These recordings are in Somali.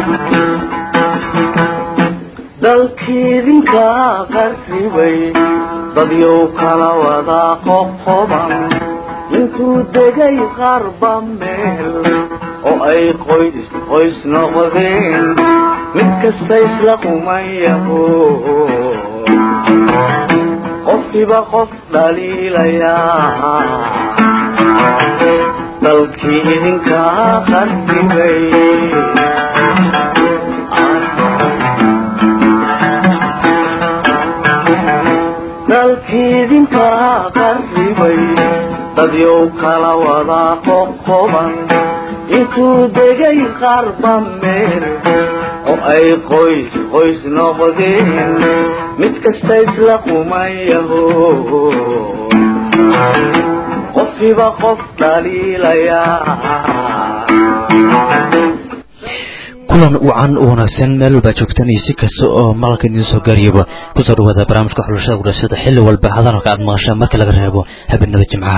dalkiidinka qarribay dadyow kala wada qoqoban intuu degay qarba meel oo ay qoys qoys noqdeen mid kasta isla qumayaho qofkiiba qof dhaliilayaa dalkii idinka qarribay dalkiidinka qarribay dadyow kala wada qoqoban intuu degay qarba meel oo ay qoys qoys noqdeen mid kasta isla qumayaho qofkiiba qof dhaliilayaa kulan wacan u wanaagsan meel walbaa joogtaan iyo si kasta oo maqalka idiin soo gaariyaba kusoo dhawaada barnaamijka xulashada gudhashada xilli walba hadalka aad maqashaan marka laga reebo habeenada jimcaha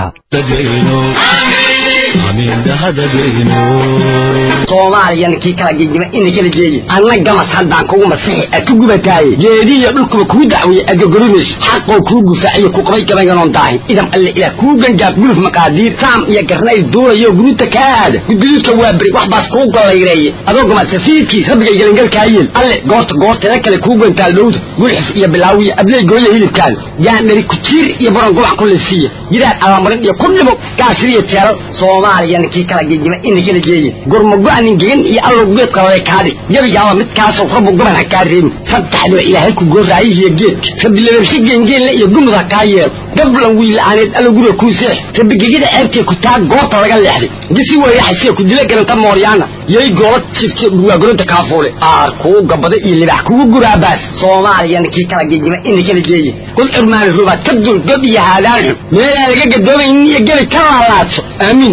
soomaaliyan kii kala gegima ina kala geeyi anna gamas haddaan kugu masixi a ku gubataaye geedihiyo dhulkuba kuu dacweeye adgogorinayso xaqoo kuu gufaaciyo ku qabay gabayganon daahin idam alle ilaah kuu gangaaf guluf maqaadiir saam iyo garnayl duulayo guruuta kaa aada gudguduudka waa beri wax baas kuu gollayreeye adoo gamasa fiidkii rabbigay gelangalkaayeel alle goorta goorteeda kale kuu gantaal dhowda gulxif iyo bilaawiya abley gooya hilibkaada gaandhari kujiir iyo baron gubac ku lisiiya yidaan alamarin iyo ku dhimo gaasiriyo jeelal soomaaliyan kii kala gegima ina kala geeye gurmago-anin gegan iyo allow geed qalale kaadhi gebigaaba midkaasoo rabbu goban ha kaa reebin saddexdiba ilaahay ku gooraayihiyo geedka rabbi lebershe geengeenle iyo gumud ha kaa yeelo gablan wiila'aaneed allo guriga kuu seex rabbi gegida ceebtee ku taa goorta laga leexday gisi weeyaxasee ku dila galanta mooryaana yay goola jifte dhurwaagoronta kaafuule aar kuu gabada iyo libax kugu guraabaas soomaaliyan kii kala gegima ina kala geeye kul curmaani rubaad ka dul god iyo haadaan xun meelaan laga gadoomaynin iyo geli ka laalaadso aamiin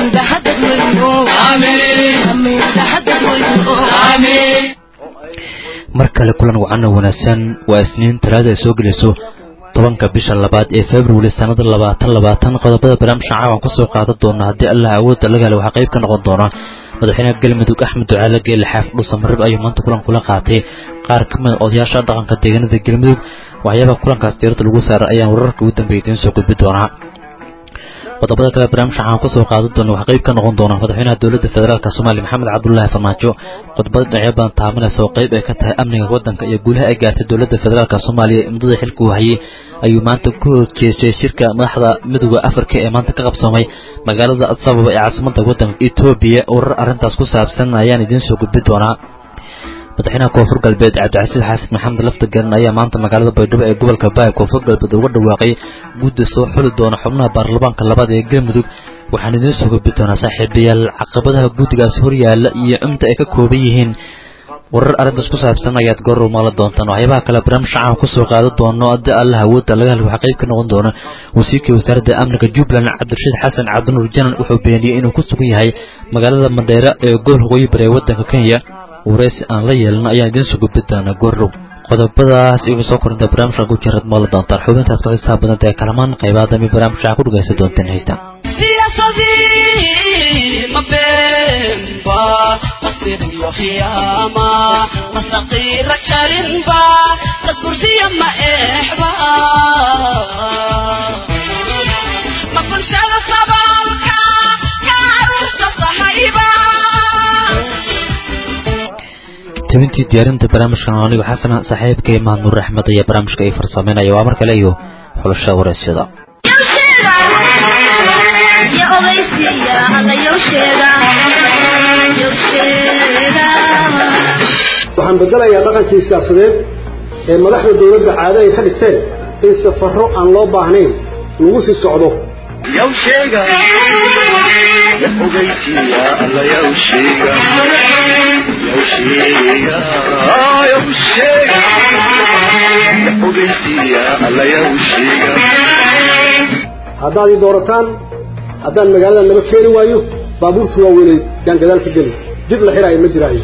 mar kale kulan wacan oo wanaagsan waa isniin talaada ay soo gelayso tobanka bisha labaad ee februari sanada labaatan labaatan qodobada barnaamijka caawan kusoo qaadan doona haddii allah awoodda laga helo waxaa qayb ka noqon doona madaxweynaha galmudug axmed ducaale geele xaaf dhuusa marib ayuu maanta kulan kula qaatay qaar ka mida odayaasha dhaqanka deegaanada galmudug waxyaabaha kulankaas diirada lagu saaray ayaan wararka ugu dambeeya idiin soo gudbi doonaa qodobada kale barnaamijka waxaan kusoo qaadan doona waxaa qayb ka noqon doona madaxweynaha dowladda federaalk soomaaliya maxamed cabdulaahi farmaajo khudbada dhinacyo badan taaminaysa oo qayb ay ka tahay amniga waddanka iyo guulaha ay gaartay dowladda federaalk soomaaliya muddada xilka uu hayay ayuu maanta ku horjeestay shirka madaxda midooda afrika ee maanta ka qabsoomay magaalada adsababa ee caasimada waddanka etoobiya warar arrintaas ku saabsan ayaan idiin soo gudbi doonaa madaxweynaha koonfur galbeed cabdicasiis xasan maxamed laftageran ayaa maanta magaalada baydhabo ee gobolka baay koonfur galbeed uga dhawaaqay gudda soo xuli doona xubnaha baarlamaanka labaad ee galmudug waxaan idiin soo gudbi doonaa saaxiibayaal caqabadaha guddigaasi horyaala iyo cumda ay ka kooban yihiin warar arrintaas ku saabsan ayaad goor maala doontaan waxyaabaha kale barnaamij shacaan kusoo qaadan doono haddii allah awoodda laga helo waxaa qayb ka noqon doona wasiirka wasaaradda amniga jubbaland cabdirashiid xasan cabdinuur janan wuxuu beeniyey inuu ku sugan yahay magaalada mandheera ee gobolka waqooyi bari ee waddanka kenya wareysi aan la yeelana ayaan idiin soo gudbi doonaa goordhow qodobadaas igu soo korinta barnaamijka ku jirad maala doontaan xubintaas ka xisaab badanta ee kalamaan qaybaha dambe barnaamijka ku dhagaysan doonteen haysta masaqiira jarinba dad bursiya ma eexba ma bulshada sabalka kaaruurta sahayba tabintii diyaarinta barnaamijkan anigo xasana saaxiibkay mahad nuur axmed ayaa barnaamijka ay farsameynaya waa mar kale iyo xulashada wareysyada waxaan bedelayaa dhaqankii siyaasadeed ee madaxda dowladda caado ay ka dhigteen in safarro aan loo baahnayn lagu sii socdo haddaad ii doorataan haddaan magaalada naba keeni waayo baabuurtu waa weynay yaan gadaal ka geli jid la xiraayo ma jiraayo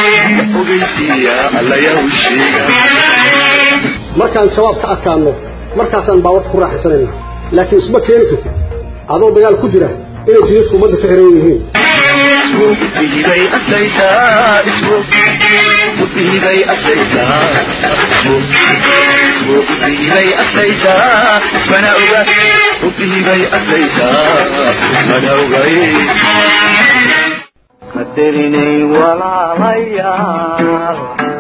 markaan shabaab ka adkaano markaasaan baawarta ku raaxaysanayna laakiin isma keeni kartid adoo dagaal ku jira inay jidadku ummadda ka xiran yihiin musiibay asaysaa musiibay asaysaa musiibay asaysaa mana oga musiibay asaysaa mana ogay qadarinay walaalayaal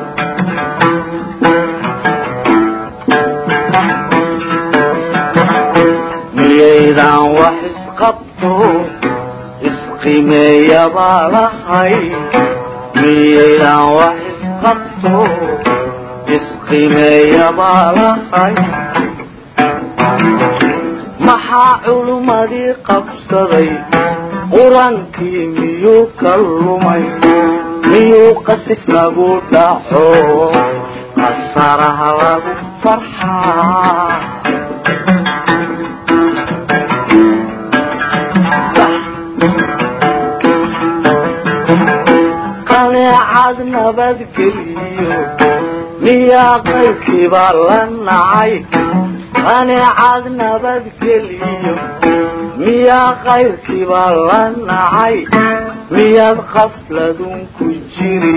miyaydan wax isqabto isqimeeya baa lahay miyaydan wax isqabto isqimeeya baa lahay maxaa culummadii qabsaday qur-aankii miyuu ka lumay miyuu qasif lagu dhaco qasaraha lagu farxaa qaneecad nabadgeliyo miyaa qaybkiibaa la nacay qaneecad nabadgeliyo miyaa qayrkiibaa la nacay miyaad qafladun ku jiri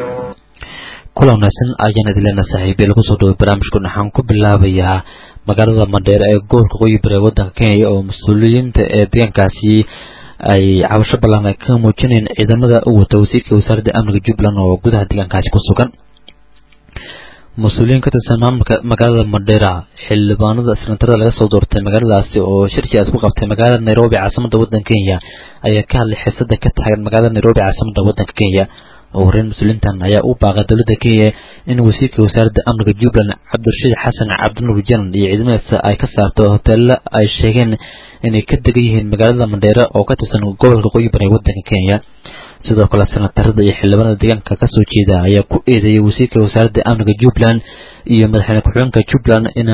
kulan wanaagsan ayaan idilena saaxiibiya lagu soo dhaway barnaamijkan waxaan ku bilaabayaa magaalada mandheer ee gobolka qoyi bari ee waddanka kenya oo mas-uuliyiinta ee deegaankaasi ay cabasho ballan ay ka muujinayeen ciidamada u wata wasiirka wasaaradda amniga jubbaland oo gudaha deegaankaasi ku sugan mas-uuliyiin ka tirsan maamulka magaalada mandheera xildhibaanada senatarada laga soo doortay magaaladaasi oo shirkiaas ku qabtay magaalada nairobi caasimada waddanka kenya ayaa ka hadlay xiisada ka taagan magaalada nairobi caasimada waddanka kenya oo horeyn mas-uuliyiintan ayaa u baaqay dowladda kenya in wasiirka wasaaradda amniga jubbaland cabdirashiid xasan cabdinuur janan iyo ciidamadiisa ay ka saarto hoteelo ay sheegeen inay ka degan yihiin magaalada mandheere oo ka tirsan gobolka qoyi bari ee waddanka kenya sidoo kale senatarada iyo xildhibaanada deegaanka kasoo jeeda ayaa ku eedeeyay wasiirka wasaaradda amniga jubbaland iyo madaxweyne ku-xigeenka jubbaland in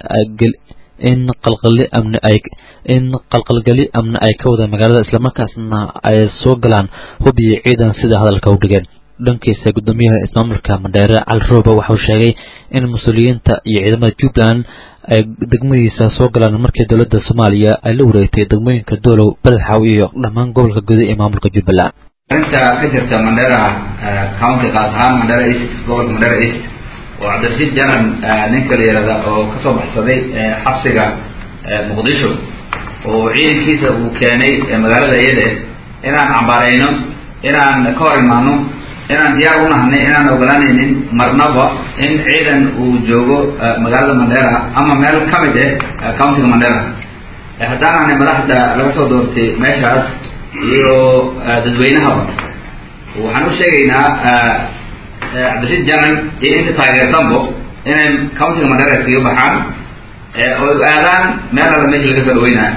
in qalqali amni ay in qalqalgeli amni ay ka wadaan magaalada islamarkaasna ay soo galaan hub iyo ciidan sida hadalka u dhigeen dhankiisa guddoomiyaha ismaamulka mandheere cali rooba waxauu sheegay in mas-uuliyiinta iyo ciidamada jubbaland ay degmadiisa soo galaan markii dowladda soomaaliya ay la wareegtay degmooyinka doolow beledxaw iyo dhammaan gobolka guda ee maamulka jubbaland arrinta ka jirta mandheera county qaas ahaan mandheera east gobolka mandheera east oo cabdirashiid janan ninka la yihahda oo kasoo baxsaday xabsiga muqdisho oo ciidankiisa uu keenay magaalada iyada inaan cambaarayno inaan ka hor imaano inaan diyaar u nahnay inaan ogolaanaynin marnaba in ciidan uu joogo magaalada mandheera ama meel ka mid ah countiga mandheera haddaan ahnay madaxda laga soo doortay meeshaas iyo dadweynahaba waxaan u sheegaynaa cabdirashiid janan iyo inta taageersanbo inay countiga mandheera iskaga baxaan oo aadaan meel alla meesha laga soo dhaweynaayo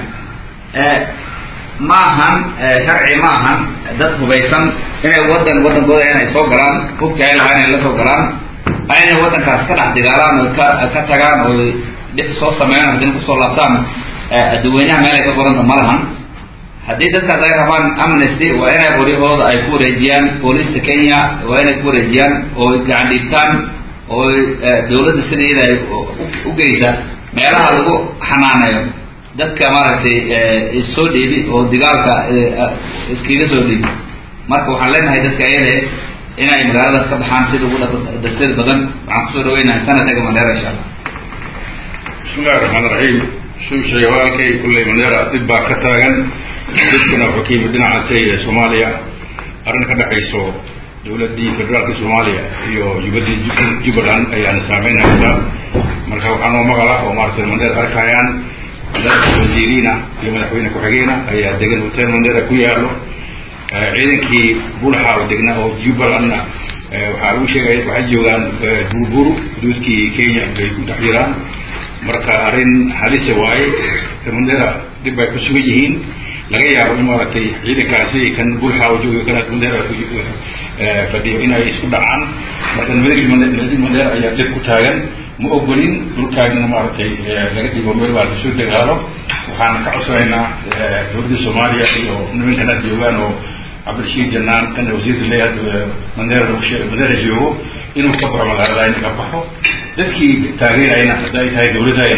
ma ahan sharci ma ahan dad hubaysan inay wadan wadankooda inay soo galaan hubkii ay lahaa inay la soo galaan inay wadankaas ka dhex digaalaan oo ka ka tagaan oo dhib soo sameeyaan haddina kusoo laabtaan dadweynaha meel ay ka qoranta ma lahan haddii dadkaas ay rabaan amnesty waa inay qoryahooda ay ku wareejiyaan booliska kenya waa inay ku wareejiyaan oo gacan dhiigtaan oo dawladda sida iyada ay u geysa meelaha lagu xanaaneeyo dadka maaragtay issoo dhiibi oo digaalka iskaga soo dhiibi marka waxaan leenahay dadka ayade inay magaaladaas ka baxaan sida ugu dasir badan waxaan kusoo dhaweynahay sanadka mandheera insha allah bismillahi raxmaan raxiim suu sheegay walaalkay kulley mandheera dib baa ka taagan dadkuna wuxuu ka yimid dhinacaasi ee soomaaliya arrin ka dhexayso dowladdii federaalka soomaaliya iyo jubaddii jubbaland ayaana saameynaysaa marka waxaa noo maqala oo maaragtay mandheer arkayaan madaxda wasiiriina iyo madaxweyne ku-xigeena ayaa degan hotel mandheera ku yaalo ciidankii bulxa oo degna oo jubbalandna waxaa lagu sheegaya waxay joogaan burburu xuduudkii kenya bay ku dhex jiraan marka arrin halisa waaye mandheera dib bay ku sugan yihiin laga yaabo in maaragtay ciidankaasi kan bulxa oo jooga kana mandheera fadhiyo inay isku dhacaan marka nabadii mandheera ayaa dib ku taagan ma ogolin dhulkaagina maaragtay laga dhigo meel baa lasoo dagaalo waxaan ka codsanaynaa dowladda soomaaliya iyo nimankana joogaan oo cabdirashiid janaan kana wasiirka leeyahay mandheera mandheera joogo inuu ka baxo magaalada inuu ka baxo dadkii taageerayna hadday tahay dowladayna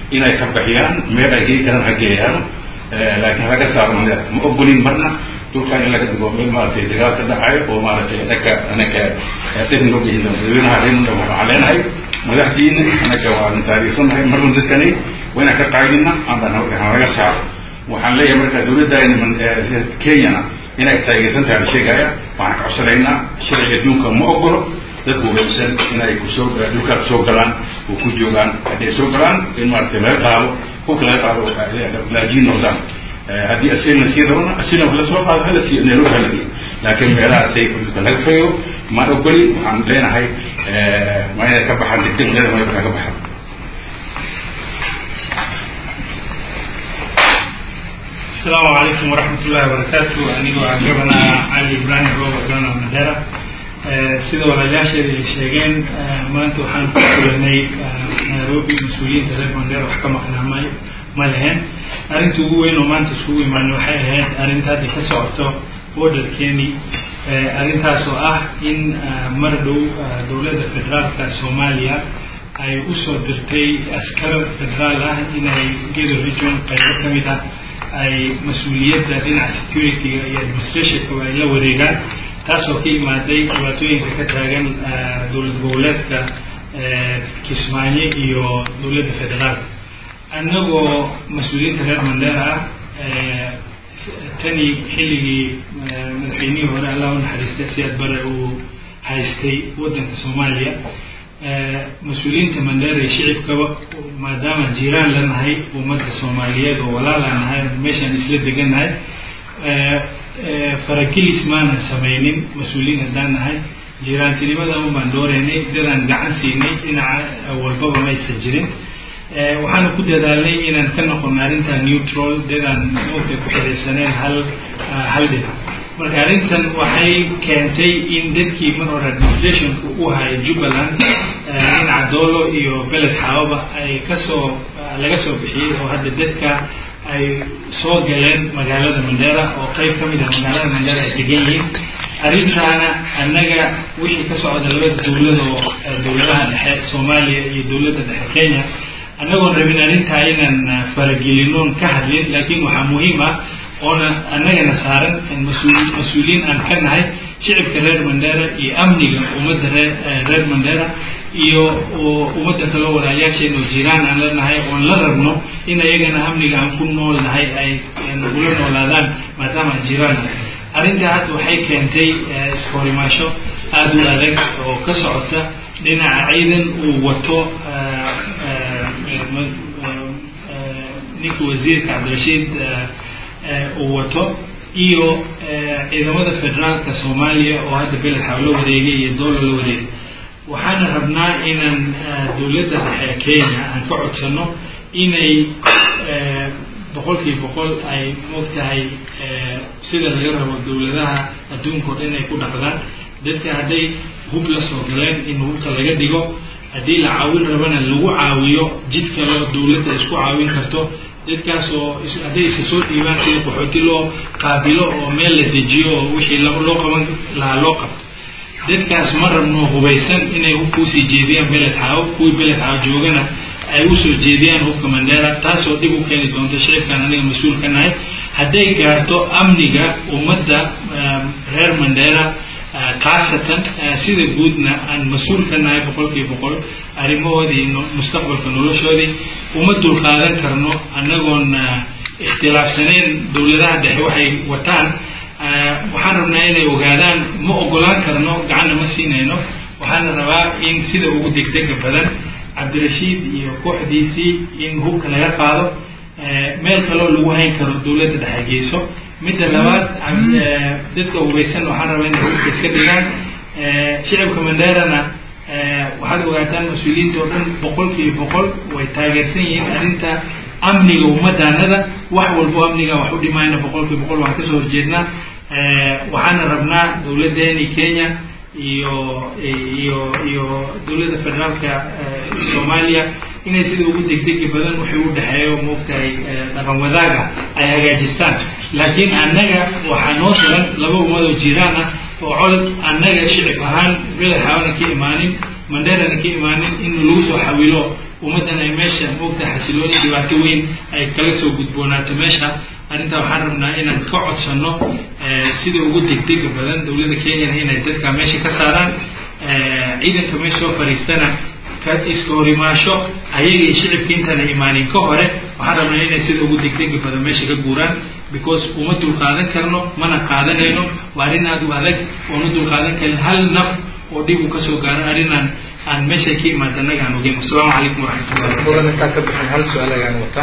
inay ka baxiyaan meel ay gei karaan ha geeyaano laakiin halaga saaro mandera ma ogolin marna dhulkan in laga digo meel maaragtay dagaal ka dhacayo oo maaragtay dhanka anaka dhibn loo geyin madaxweynaha reynunda waxaan leenahay madaxdiina anaka waan taariikhsanahay marun dadkani waa inaan ka qaadina aan laga saaro waxaan leeyahay marka dawladda kenyana inay taageersan tahay la sheegaya waxaan ka codsanaynaa sharciga adduunka ma ogolo dadku weysan inay kusoo dhulkaa kusoo galaan oo ku joogaan hadday soo galaan in maaragtay laga qaado hubka laga qaado laajiin noqdaan haddii asilna sii rabana asilna wax lasoo qaado hala sii nairobi hala geeyo laakiin meelahaasay dhulka laga feeyo maan ogoli waxaan leenahay ma inay ka baxaan degdeg meela ma ka baxaan السلام عليكم ورحمة الله وبركاته أنيقو عجبنا علي إبراهيم روبا دونا مديرة sida walaalayaasheeda ay sheegeen maanta waxaan ku kulanay nairobi mas-uuliyiinta reer mandera wax ka maqnaa ma ma lehen arrinta ugu weyn oo maanta isugu imaanay waxay ahayd arrinta hadda ka socoto borderkeeni arrintaas oo ah in mar dhow dowladda federaalka soomaaliya ay usoo dirtay askar federaal ah inay gedo region qaybo ka mid ah ay mas-uuliyadda dhinaca security-ga iyo administrationka ay la wareegaan taasoo ka imaaday dhibaatooyinka ka taagan dowlad goboleedka kismaayo iyo dowladda federaalka annagoo mas-uuliyiinta reer mandera ah tani xilligii madaxweynihii hore allah u naxariistay siyaad bare uu haystay waddanka soomaaliya mas-uuliyiinta mandera iyo shicibkaba maadaama jiiraan la nahay ummadda soomaaliyeed oo walaalaa nahay meeshaan isla degannahay faragelis maanan samaynin mas-uuliyiin haddaan nahay jiraantinimada un baan dooreynay dadaan gacan siinay dhinaca walbaba maysan jirin waxaana ku dadaalnay inaan ka noqono arrintan neutral dadaan moogta ku xidhaysaneen hal hal dhinac marka arrintan waxay keentay in dadkii mar hore administrationka u hayay jubbaland dhinaca doolo iyo beled xaababa ay kasoo laga soo bixiyey oo hadda dadka ay soo galeen magaalada mandera oo qayb ka mid ah magaalada mandera ay degan yihiin arrintaana annaga wixii ka socda labada dowlad oo dowladaha dhexe soomaaliya iyo dowladda dhexe kenya annagoon rabin arrintaa inaan faragelinoon ka hadlin laakiin waxaa muhiim ah oona annagana saaran mas-uul mas-uuliyiin aan ka nahay shicibka reer mandera iyo amniga ummadda reer reer mandera iyo ummadda kaloo walaalyaasheena oo jiraan aan la nahay oon la rabno in ayagana amniga aan ku nool nahay ay nagula noolaadaan maadaama aan jiraan nahay arrintaa hadda waxay keentay iskahorimaasho aada u adag oo ka socota dhinaca ciidan uu wato ninka wasiirka cabdirashiid uu wato iyo ciidamada federaalka soomaaliya oo hadda beled xaw la wareegay iyo doola la wareegay waxaana rabnaa inaan dowladda dhexe kenya aan ka codsano inay boqolkiiba boqol ay moogtahay sida laga rabo dowladaha adduunka o dhan ay ku dhaqdaan dadka hadday hub la soo galeen in hubka laga dhigo haddii la caawin rabana lagu caawiyo jid kaleo dowladda isku caawin karto dadkaas oo hadday isa soo dhiibaan sida qaxooti loo qaabilo oo meel la dejiyo oo wixii loo qaban lahaa loo qabto dadkaas ma rabno hubaysan inay hubka usii jeediyaan beled xaawo kuwii beled xaawo joogana ay usoo jeediyaan hubka mandera taasoo dhib u keeni doonto shicibkan aniga mas-uul ka nahay hadday gaarto amniga ummadda reer mandera khaasatan sida guudna aan mas-uul ka nahay boqolkiiba boqol arrimahoodii mustaqbalka noloshoodii uma dulqaadan karno annagoon ikhtilaafsaneen dowladaha dhexe waxay wataan waxaan rabnaa inay ogaadaan ma ogolaan karno gacanna ma siinayno waxaana rabaa in sida ugu degdega badan cabdirashiid iyo kooxdiisii in hubka laga qaado meel kaloo lagu hayn karo dowladda dhexe geyso midda labaad dadka hubaysan waxaan rabaa inay hubka iska dhigaan shicibka manderana waxaad ogaataan mas-uuliyiinta oo dhan boqolkiiba boqol way taageersan yihiin arrinta amniga ummaddaanada wax walbo amniga wax u dhimayna boqolkiiba boqol waxaan kasoo horjeednaa waxaana rabnaa dowladdeeni kenya iyo iyo iyo dowladda federaalka soomaaliya inay sida ugu degdegi badan wixii u dhexeeyo moogtahay dhaqan wadaaga ay hagaajistaan laakiin annaga waxaa noo filan laba ummadoo jiraan ah oo colod annaga shicib ahaan beled xawana ka imaanin manderana ka imaanin in lagu soo xawilo ummaddan ay meesha moogtahay xasilooni dhibaato weyn ay kala soo gudboonaato meesha arrintaa waxaan rabnaa inaan ka codsano sida ugu degdega badan dowladda kenyana inay dadka meesha ka saaraan ciidanka meesha soo fadhiistana ka iska horimaasho ayaga iyo shicibka intaana imaanin ka hore waxaan rabnaa inay sida ugu degdega badan meesha ka guuraan because uma dulqaadan karno mana qaadanayno waa arrin aada u adag oona dulqaadan karin hal naf oo dhib uu kasoo gaaro arrinaan aan meesha ka imaada annaga aan ogeyn asalaamu calaykum waraxmatullahi mudan intaa ka bixin hal su-aal ayaan wataa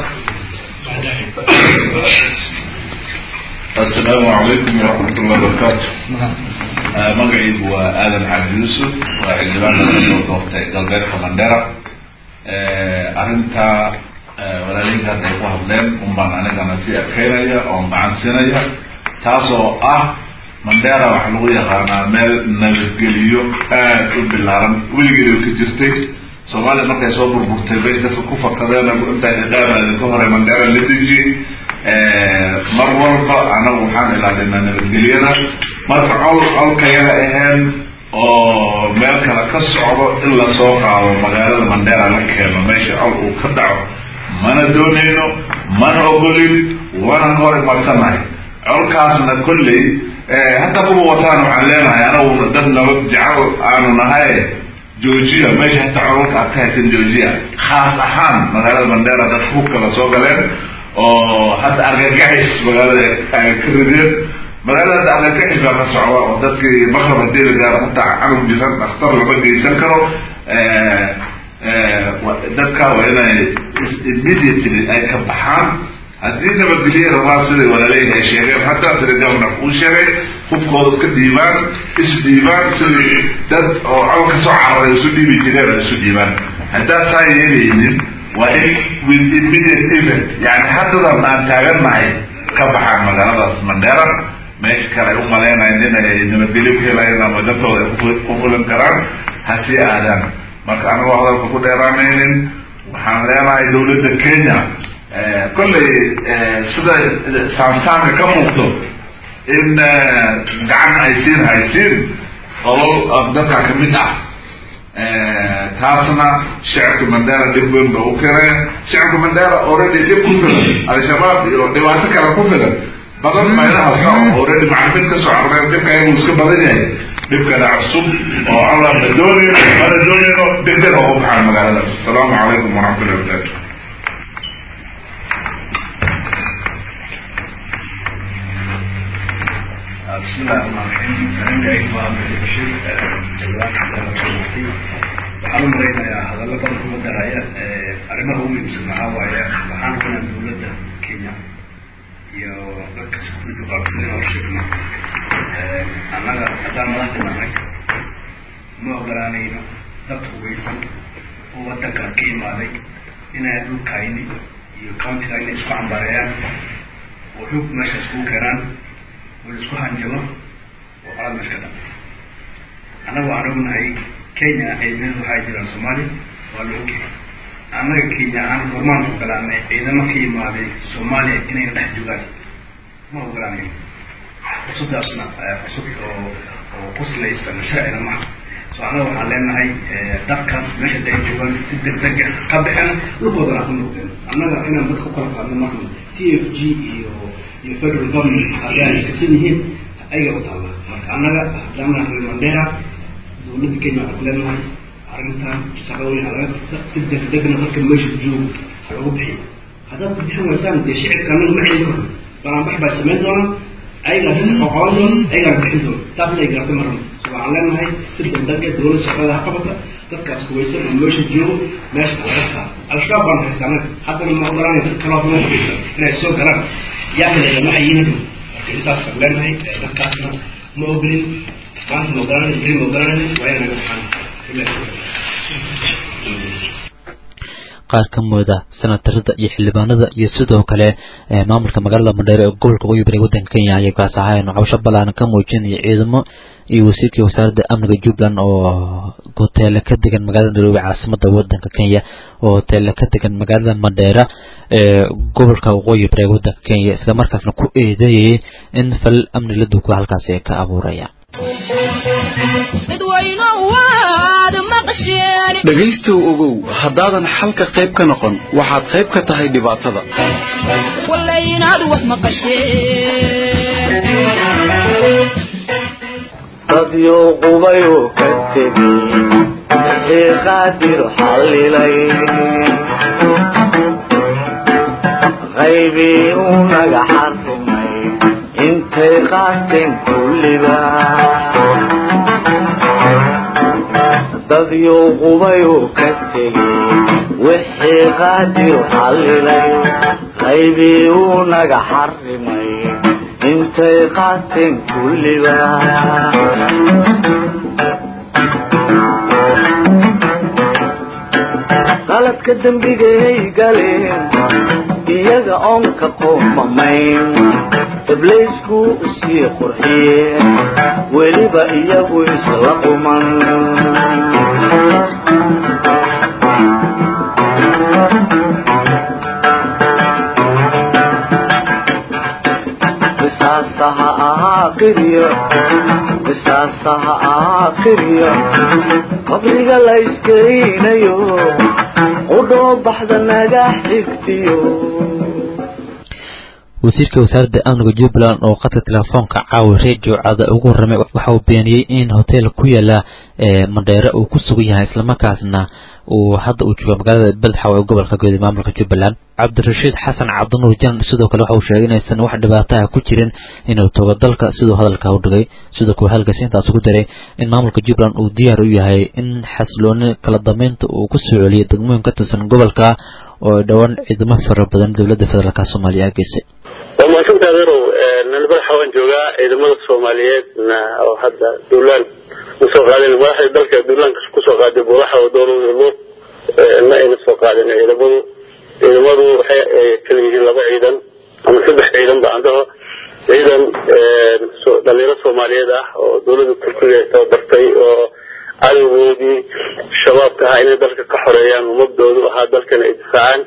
السلام عليكم ورحمة الله وبركاته magacaygu waa aadan xamed yuusuf waa xildhibaan kasoo doortay galbeedka mandera arrinta walaalinka hadda ay ku hadleen un baan anigana sii adkeynaya oon gacansinaya taas oo ah mandera waxaa lagu yaqaanaa meel nabadgeliyo aad u bilaaran weligeeda ka jirtay soomaaliya markay soo burburtay bay dadka ku fakadeen inta idhaamaadin ka hore mandera la dejiyey mar walba anagu waxaan ilaalinaa nabadgelyada marka col colkayaga ahayn oo meel kale ka socdo in lasoo qaado magaalada mandera la keeno meesha col uu ka dhaco mana doonayno mana ogolin wana hor imadsanahay colkaasna kolley hadda kuwa wataan waxaan leenahay anagu dad nabad jecel aanu nahay georgia meesha hata colalka aad ka haysan georgia khaas ahaan magaalada mandera dad hubka lasoo galeen oo hadda argagaxis magaalada ay ka rideen magaalada hadda argagaxis baa ka socda oo dadkii makrab hadii la gaaro hataa canug jiran dhakhtar lama geysan karo dadka waa inay immediately ay ka baxaan haddii nabadgelye rabaan siday walaaleeyi ay sheegeen hadda sida governor uu sheegay hubkooda iska dhiibaan isdhiibaan sidii dad oo col kasoo cararay isu dhiibi jireen oo isu dhiibaan haddaad saa yeelaynin waa in with immediate event yani haddadan aan taagannahay ka baxaan magaaladaas mandera meesha kale ay u malaynayan inay nabadgelyo ku helayeen ama dadtooda ay ku fulan karaan ha sii aadaan marka anagoo hadalka ku dheeraanaynin waxaan leenahay dawladda kenya kolley sida saansaanka ka muuqdo in gacan ay siin haysiin qolol dadka kamid ah taasna shacabka mandera dhib weyn ba u keenaya shacabka mandera already dhib ku filan al-shabaab iyo dhibaato kale ku filan badan meelahaasa already maclumiid kasoo carreen dhibka ayagu iska badan yahay dhibkana cusub oo alla ma doonayno mana doonayno degdeg oo u baxaan magaaladaas asalaamu calaykum waraxmatullahi wabarakatu بسم الله الرحمن الرحيم أنا جاي ما بشير waxaan u malaynayaa hadallo badan kuma daraya arrimaha ugu muhiimsan maxaa waaye waxaan rabnaa dawladda kenya iyo dadka security qaabsan oo sheegno annaga haddaan madaxda nahay ma ogolaanayno dad hugaysan oo waddanka ka imaaday inay dhulkayni iyo countiga inay isku cambareeyaan oo xog meesha iskugu keenaan oo la isku hanjabo oo qalad meesha ka dhacay annaga waxaan ognahay kenya ciidamada waxaa jiraan soomaaliya waa la ogyahay annaga kenya aan hormaan ogolaanay ciidamo ka yimaaday soomaaliya inay dhex joogaan ma ogolaanayo fursadaasna fursad oo oo quslaysan sharcina maha so annaga waxaan leenahay dadkaas meesha day joogaan si degdeg ah ka baxeen dhulkoodana ku noqdeen annaga inaan dadka ku kala qaadno maahan t f g iyo iyo federal government haddii ay iskabsan yihiin ayaga u taalla marka annaga haddaana reer mandera dawladda kenya waxaan leenahay arrintan shaqo weyn halaga qabta si degdegna dadka meesha joogo ha lagu bixiyo haddaad ku bixin waysaan dee shicibka annaga ma celin karno balanbax baa samayn doona ayagaa si qoqoon doona ayagaa bixin doona taasna ay garta marna so waxaan leenahay si degdega dawladda shaqada ha qabata dadkaas kuwaysan oo meesha joogo meesha halaga saaro al-shabaab baan haysta annaga haddana ma ogolanay dad kaloo kuma haysa inay soo galaan yaa kale waxay yihiin marka intaasaan leenahay dadkaasna ma ogolin maanta ma ogolanay beri ma ogolanay waa inaga baxaan qaar ka mooda senatarada iyo xildhibaanada iyo sidoo kale maamulka magaalada mandheere ee gobolka waqooyi bari wadanka kenya ayay kaas ahaayeen cawsho ballaaran ka muujinaya ciidamo iyo wasiirkii wasaaradda amniga jubbaland oo hoteele ka degan magaalada nairobi caasimada wadanka kenya oo hoteele ka degan magaalada mandheera ee gobolka waqooyi bari wadanka kenya isla markaasna ku eedeeyay in fal amni la duugo halkaasi ay ka abuurayaan maqasheen dhegaystow ogow haddaadan xalka qayb ka noqon waxaad qayb ka tahay dhibaatada wallay inaad wax maqasheen dadyo qubayuu ka tegey wixii qaadir xallilay qaybii uu naga xarrimay intay qaateen kulliba dadyo qubayuu ka tegey wixii qaadir xallilay qaybii uu naga xarrimay intay qaateen kulliba qaladka dembigay galeen iyaga oon ka qoomamayn ibliisku usii qurxiyeen weliba iyagu isla quman qisaasaha ahaa qiryo qisaasaha ahaa qiryo qabriga la iskeynayo qudhoo baxda naga xigtiyo wasiirka wasaaradda amniga jubbaland oo qadka telefoonka caawi radio cada ugu warramay waxa uu beeniyey in hotel ku yaala mandheere uu ku sugan yahay islamarkaasna uu hadda uu joogo magaalada beledxaw ee gobolka guud maamulka jubbaland cabdirashiid xasan cabdinuur janan sidoo kale waxa uu sheegay inaysan wax dhibaataha ku jirin inuu togo dalka siduu hadalka u dhigay sidoo kale halkaasi intaas ugu daray in maamulka jubbaland uu diyaar u yahay in xasilooni kala dambeynta uu ku soo celiyay degmooyin ka tirsan gobolka oo dhowaan ciidamo fara badan dowladda federaalk soomaaliya geysay waa mahadsantaa adeerow nalbadaxa waan joogaa ciidamada soomaaliyeedna oo hadda duulaan usoo qaadeen madaxda dalka duulaanka kusoo qaaday buulaxa oo dowlada luuq ma ayna soo qaadin ciidamadu ciidamadu waxay kala yihiin laba ciidan ama saddex ciidan ba andaho ciidan dhalinyaro soomaaliyeed ah oo dowlada turkiga tababartay oo cadowgoodii shabaabka ahaa inay dalka ka xoreeyaan ummadoodu ahaa dalkana ay difaacaan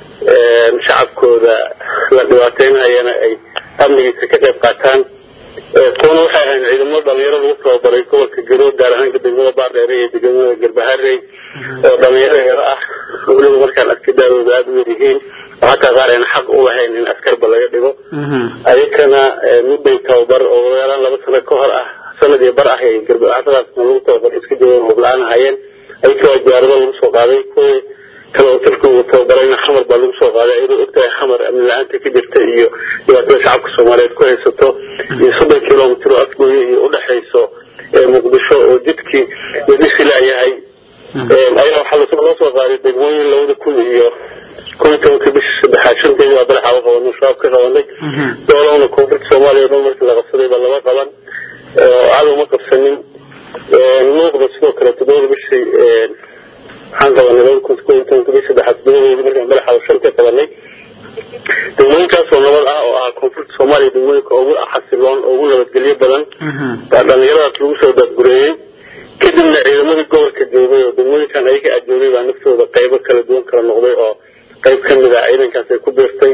shacabkooda la dhibaateynayana ay amnigiisa ka qayb qaataan kuwana waxay ahayn ciidamada dhalinyaro lagu tababaray gobolka garood gaar ahaan degmada baardheere iyo degmada garbaharey oo dhalinyaro yaro ah weliba markaan askadaadooda aada u yaryihiin oo hataa qaar ayna xaq u lahayn in askarba laga dhigo ayakana mudday tababar oo yaraan laba sano ka hor ah sanad iyo bar ah ay garbahaasadaasna lagu tababar iska joogan hubla-aan ahayeen ayaka waa diyaarado lagu soo qaaday kuwii kale oo turkigu tababarayna xamar baa lagu soo qaaday iyadoo ogtahay xamar amni la-aanta ka jirta iyo dhibaatada shacabka soomaaliyeed ku haysato iyo soddon kilomitr oo afgooye iyo udhexayso muqdisho oo jidkii la dhisi laayahay ayaa waxaa loo soo qaaday degmooyin labada kun iyo kun iyo tobanka bishii saddexaad shanteedii baa badaxa u qabanay shabaab ka qabanay doolowna koonfurta soomaaliya o dhan markii la qabsaday baa lama qaban cadow ma qabsanin luuqda sidoo kale toddobada bishii waxaan qabanay laba kun kun iyo tobanka bishii saddexaad toddobadeedii markaan madaxa shan ka qabanay degmooyinkaasoo nabad ah oo ah koonfurta soomaaliya degmooyinka ugu xasiloon oo ugu nabadgelyo badan baa dhalinyaradaas lagu soo daadgureeyey kadibna ciidamadii gobolka joogay oo degmooyinkan ayaga aad joogay baa naftooda qaybo kala duwan kala noqday oo qayb kamid ah ciidankaas ay ku biirtay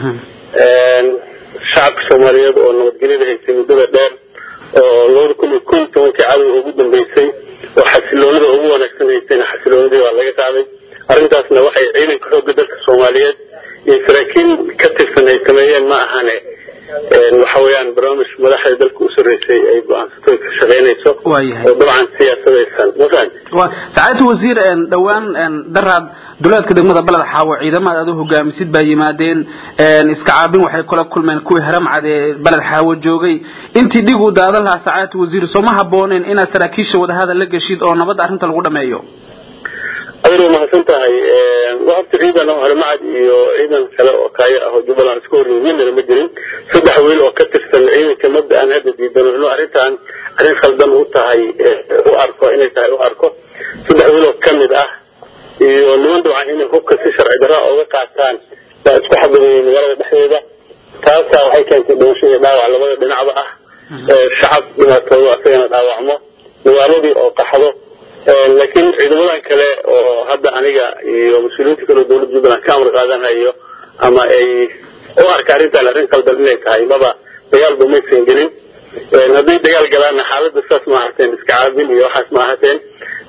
shacabka soomaaliyeed oo nabadgelyada haysay muddada dheer oo labada kun iyo kun iyo tobankii cadow ugu dambeysay oo xasiloonida ugu wanaagsan haysayna xasiloonidii baa laga qaaday arrintaasna waxay ciidanka xoogga dalka soomaaliyeed iyo saraakiin ka tirsan ay sameeyeen ma ahane waxa weeyaan barnaamij madaxda dalka u sarreysay ay go-aansatay ka shaqeynayso oo dabcan siyaasadaysan mafahant sacaadta wasiir dhowaan daraad duleedka degmada baled xaawo ciidamada aad u hogaamisid baa yimaadeen iska caabin waxay kula kulmeen kuwii haramcad ee baled xaawo joogay intii dhig uu daadan lahaa sacaadta wasiir sooma habooneen inaad saraakiisha wadahadal la geshid oo nabadda arrinta lagu dhameeyo adeer waa mahadsan tahay horta ciidan oo haramcad iyo ciidan kale oo kaayo ah oo jubbaland iska hor midnana ma jirin saddex wiil oo ka tirsan ciidanka mabda aan hadda diidano inuu arrintan arrin khaldan u tahay u arko inay tahay u arko saddex wiil oo kamid ah iyo niman dabcan inay hubka si sharci darra uga qaataan baa isku xabadeeyey magaalada dhexdeeda taasaa waxay keentay dhimasho iyo dhaawac labada dhinacba ah shacab dhibaatoodo asagana dhaawacmo magaaladii oo qaxdo laakiin ciidamadan kale oo hadda aniga iyo mas-uuliyiinta kale oo dowladda jubbaland ka amar qaadanayo ama ay u arka arrintan arrin qaldan inay tahay maba dagaalba maysan gelin hadday dagaal galaanna xaaladda saas ma ahateen iska caabin iyo waxaas ma ahateen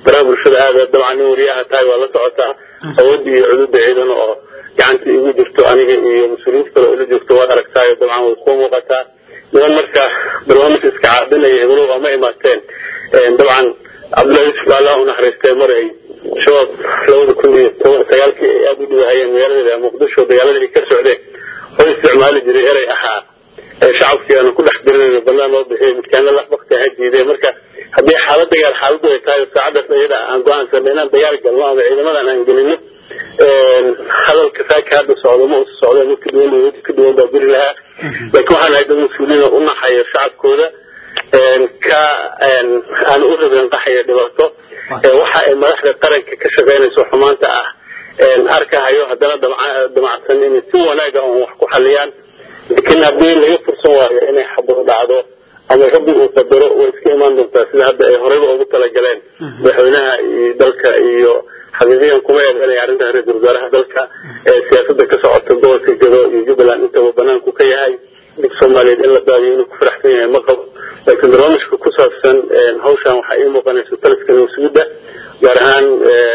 baraha bulshada aada dabcan nin wariyaha tahay waa la socotaa awoodda iyo cududa ciidan oo gacanta igu jirto aniga iyo mas-uuliyiinta kale oo ila joogto waad aragtaayo dabcan way ku muuqataa niman marka barnaamij iska caabinaya heblow ama imaateen dabcan cabdullahi yusuf allah u naxariistay mar ay shabaab labada kun iyo toban sagaalkii ay aada u dhibahayeen magaaladeeda muqdisho dagaaladii ay ka socdeen oo isticmaali jiray erey ahaa shacabkii aanu ku dhex dirinayno banaan loo bixiyay midkaana la bakti ha diideen marka haddii xaalad dagaal xaaladu ay tahay saacadaas ayada aan go-aansana inaan dagaal galno ama ciidamadan aan gelino hadalka saaka hadda socdo ma usa socdo mid ka duwan mid ka duwan baa beri lahaa laakiin waxaan ahay dad mas-uuliina u naxayo shacabkooda ka aan u rabeen qaxaya dhibaato waxa ay madaxda qaranka ka shaqeynayso xumaanta ah arkahayo haddana damacsan inay si wanaaga on wax ku xaliyaan laakiin haddii laga fursan waayo inay xabado dhacdo ama rabbi uu qadaro way iska imaan doontaa sida hadda ay horeyba ugu talagaleen madaxweynaha iyo dalka iyo xaqiiqiyan kuma eedanaya arrinta ra-iisul wasaaraha dalka ee siyaasada ka socota gobolka gado iyo jubbaland intaba banaanku ka yahay dib soomaaliyeed in la daadiyo inuu ku faraxsan yahay ma qabo laakiin barnaamijka ku saabsan hawshan waxaa ii muuqanaysa taliska nasuudda gaar ahaan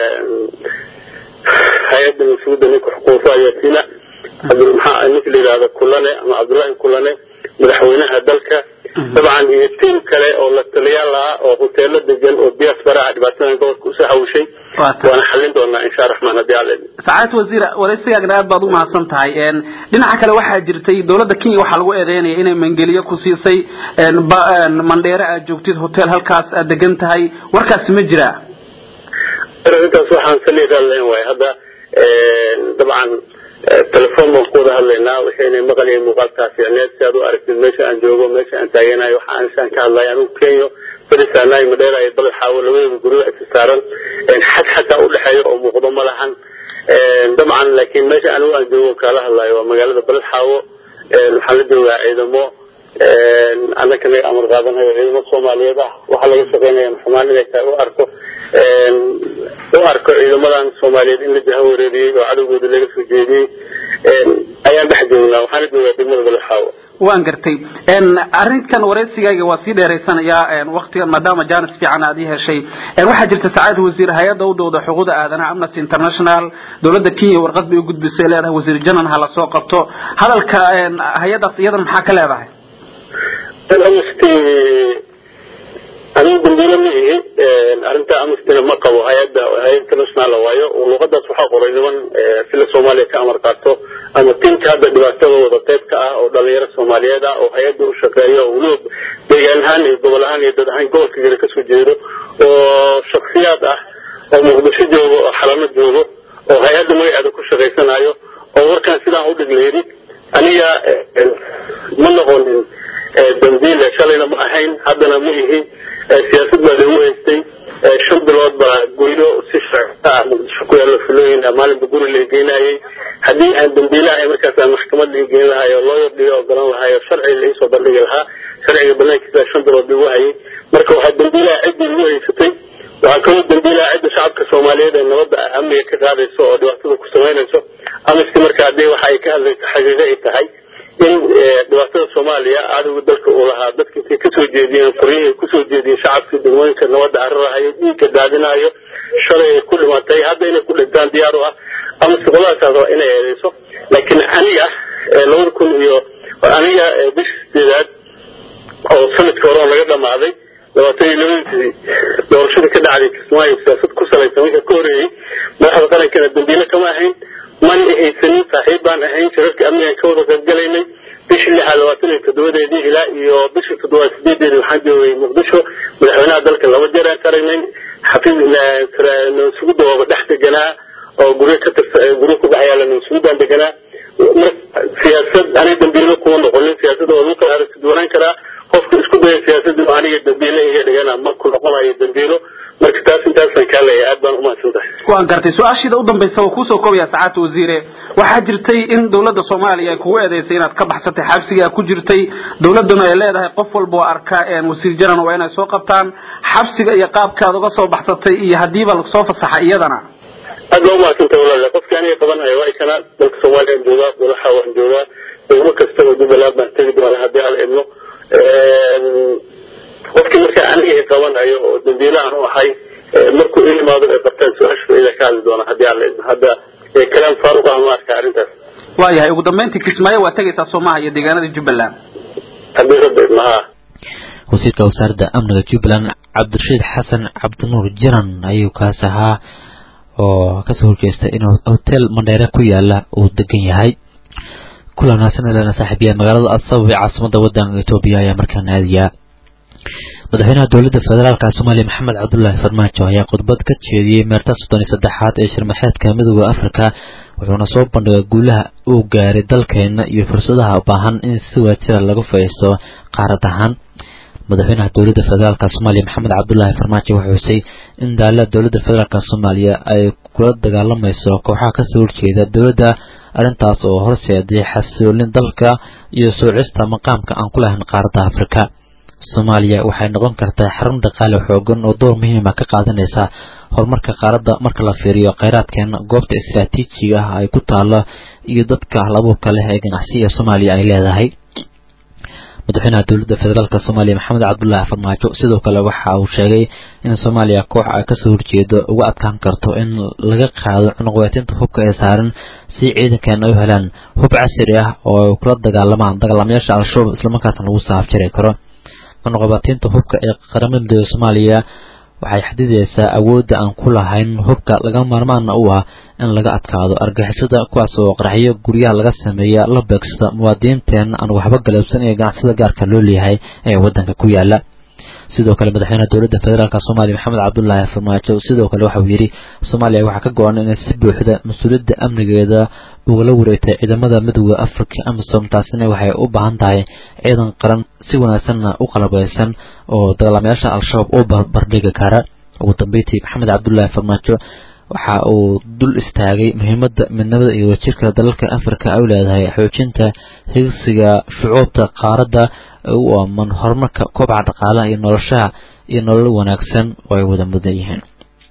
hay-adda nasuudda ninka xukuufo ayatina maxaa ninka la yidhahda kulane ama cabdullaahi kulane madaxweynaha dalka dabcan iyo tiim kale oo la taliyaal ah oo hoteelo degan oo diaspora ah dhibaatadan gobolka usoo hawishay waana xallin doonaa insha raxmaan haddii alle sacaad wasiir waraysigaagna aad baad u mahadsan tahay dhinaca kale waxaa jirtay dowladda kenya waxaa lagu eedeynaya inay mangeliyo ku siisay mandheere aad joogtid hotel halkaas aad degan tahay warkaasi ma jira arrintaas waxaan saliiraa leen waay hadda dabcan telefon baan ku wada hadlaynaa waxaynay maqlayo muuqaalkaa fiicneed si aad u aragtid meesha aan joogo meesha aan taaganayo waxa aanshaan ka hadlayo anigu kenyo barisaanaay madheera iyo baled xaawo labadooda guryo isa saaran xad xataa udhexeeya oo muuqdo ma lahan dabcan laakiin meesha anigu aan joogo kaala hadlayo waa magaalada baled xaawo waxaan la joogaa ciidamo annaka naga amar qaadanayo ciidamo soomaaliyeed ah waxaa laga shaqeynaya xumaan inay tahay u arko u arko ciidamadan soomaaliyeed in la jaha wareeriyey oo cadowgooda laga soo jeediyey ayaan dhex joognaa waxaana joogaa degmada balexaawo waan gartay arrinkan waraysigaaga waa sii dheeraysanayaa waktigan maadaama janis fiican aad ii heshay waxaa jirta sacaad wasiir hay-adda u dowda xuquuqda aadanaha amnesty international dowladda kenya warqad bay u gudbisay leedahay wasiir janan ha lasoo qabto hadalka hay-adaas iyadan maxaa ka leedahay amnesty anigu dambiile ma ihi arrinta amnestina ma qabo hay-adda hay-ad international waayo luuqadaas waxaa qoray niman sila soomaaliya ka amar qaato ama tiimka hadda dhibaatadooda qaybka ah oo dhalinyaro soomaaliyeed ah oo hay-adda u shaqeeyo oo weliba deegaan ahaan iyo gobol ahaan iyo dad ahaan gobolka gale kasoo jeedo oo shaksiyaad ah oo muqdisho joogo oo xalano joogo oo hay-adda magaceeda ku shaqaysanayo oo warkaan sidaan u dhiglayni aniga ma noqonin dambiile shalayna ma ahayn haddana ma ihi siyaasad baa lagu haystay shan bilood baa goylo si sharcta ah muqdisho ku yaalo filooyin maalinba guri la geynayay haddii aan dambiile ahay markaas aan maxkamad la geyn lahaay oo looyar dhiga ogolan lahaay oo sharci la iisoo bandhigi lahaa sharciga banaankiisa shan bilood lagu hayay marka waxaa dambiilaha ciddii lagu haysatay waxaa kaloo dambiilaha cidda shacabka soomaaliyeed ee nabadda amniga ka qaadayso oo dhibaatada ku samaynayso amiski marka haddii waxa ay ka hadlayso xaqiiqo ay tahay in dhibaatada soomaaliya cadowga dalka uu lahaa dadka intay kasoo jeediyeen qoryihii kusoo jeediyeen shacabka degmooyinka nabadda cararahayo dhiigga daadinayo shalay ay ku dhimatay hadda inay ku dhintaan diyaar u ah ama siqoladaas waa inay eedeyso laakiin aniga labada kun iyo aniga bisha sideedaad oo sanadka hore oo laga dhamaaday labaatan iyo labadii doorashada ka dhacday kismaayo siyaasad ku salaysan wixii ka horeeyey madaxda qarankana dambiile kama ahayn man haysanin saaxiib baan ahayn shirarka amnigan ka wada qaybgalaynay bishii lixaad labaatan iyo toddobadeedii ilaa iyo bishii toddobaad sideedeedi waxaan joogay muqdisho madaxweynaha dalka laba jeer aan ka aragnay xafiis nasuguda waaba dhex deganaa oo guryo ka tirsa guryo ku dhex yaala nasugudan deganaa siyaasad aniga dambiile kuma noqonin siyaasada waa lagu kala aragtiduwanaan karaa qofka isku daya siyaasada aniga dambiile iga dhigana marku noqonayo dambiilo marka taas intaasaan kaa leeyahay aad baan umahadsan tahay waan gartay su-aashiida u dambaysa waa kuusoo koobaya sacaadta wasiire waxaa jirtay in dowladda soomaaliya ay kugu eedeysay inaad ka baxsatay xabsiga ku jirtay dowladduna ay leedahay qof walba oo arka wasiir janan waa inay soo qabtaan xabsiga iyo qaabkaad uga soo baxsatay iyo haddiiba lasoo fasaxa iyadana aad baa umahadsantay walaale qofki aniga qabanhayo waa kana dalka soomaaliya aan joogaa golaxa waan joogaa degmo kasta oo jubbaland baan tegi doona haddii aan idno qofkii marka aniga i qabanayo oo dambiilahan u ahay markuu i imaado ay bartaan su-aashu ida ka hadli doona haddii alla idmo hadda kalaam faaruq ah ma arka arrintaas waayahay ugu dambeyntii kismaayo waa tegaysaa soomaha iyo deegaanada jubbaland haddii rabbi idmo haa wasiirka wasaaradda amniga jubbaland cabdirashiid xasan cabdinuur jiran ayuu kaas ahaa oo kasoo horjeesta inuu hotel mandheere ku yaala uu degan yahay kulan wanaagsan ilana saaxiibiya magaalada asabab ee caasimada wadanka etoobiya ayaa markaa naadiya madaxweynaha dowladda federaalka soomaaliya maxamed cabdulaahi farmaajo ayaa khudbad ka jeediyey meerta soddon iyo saddexaad ee shirmaxeedka midooda afrika wuxuuna soo bandhigay guulaha uu gaaray dalkeena iyo fursadaha u baahan in si waajira lagu faiisto qaarad ahaan madaxweynaha dowladda federaalk soomaaliya maxamed cabdulaahi farmaajo wuxuu xusay in daala dowladda federaalk soomaaliya ay kula dagaalamayso kooxaha kasoo horjeeda dowladda arrintaas oo horseeday xasiloolin dalka iyo soocista maqaamka aan ku lahayn qaaradda afrika soomaaliya waxay noqon kartaa xarun dhaqaale xoogan oo door muhiima ka qaadanaysa horumarka qaaradda marka la fiiriyo kheyraadkeena goobta istraatiijiga ah ay ku taalo iyo dadka halabuurka leh ee ganacsiga soomaaliya ay leedahay madaxweynaha dowladda federaalk soomaaliya maxamed cabdulaahi farmaajo sidoo kale waxa uu sheegay in soomaaliya koox ay kasoo horjeedo uga adkaan karto in laga qaado cunuqweetinta hubka ee saaran si ciidankeena ay u helaan hub casri ah oo ay kula dagaalamaan dagaalamayaasha al-shabaab islamarkaasna lagu saafjari karo cunuqabaatiinta hubka ee qaramada midooda soomaaliya waxay xadidaysaa awoodda aan ku lahayn hubka laga maarmaana u ah in laga adkaado argixisada kuwaas oo qaraxyo guryaha laga sameeya la beegsada muwaadiniinteena aan waxba galabsan ee ganacsida gaarka loo leeyahay ee waddanka ku yaala sidoo kale madaxweynaha dowladda federaalk soomaaliya maxamed cabdulaahi farmaajo sidoo kale waxauu yidhi soomaaliya waxaa ka go-an inay si buuxda mas-uuliyadda amnigeeda ugala wareegtay ciidamada midooda afrika amisom taasina waxay u baahan tahay ciidan qaran si wanaagsanna u qalabeysan oo dagaalamayaasha al-shabaab u barbardhigi kara ugu dambeyntii maxamed cabdulaahi farmaajo waxa uu dul istaagay muhiimadda midnimada iyo wajirka dalalka afrika ay u leedahay xoojinta higsiga shucuubta qaaradda u aaman horumarka koobca dhaqaalaha iyo noloshaha iyo nolol wanaagsan oo ay wada mudan yihiin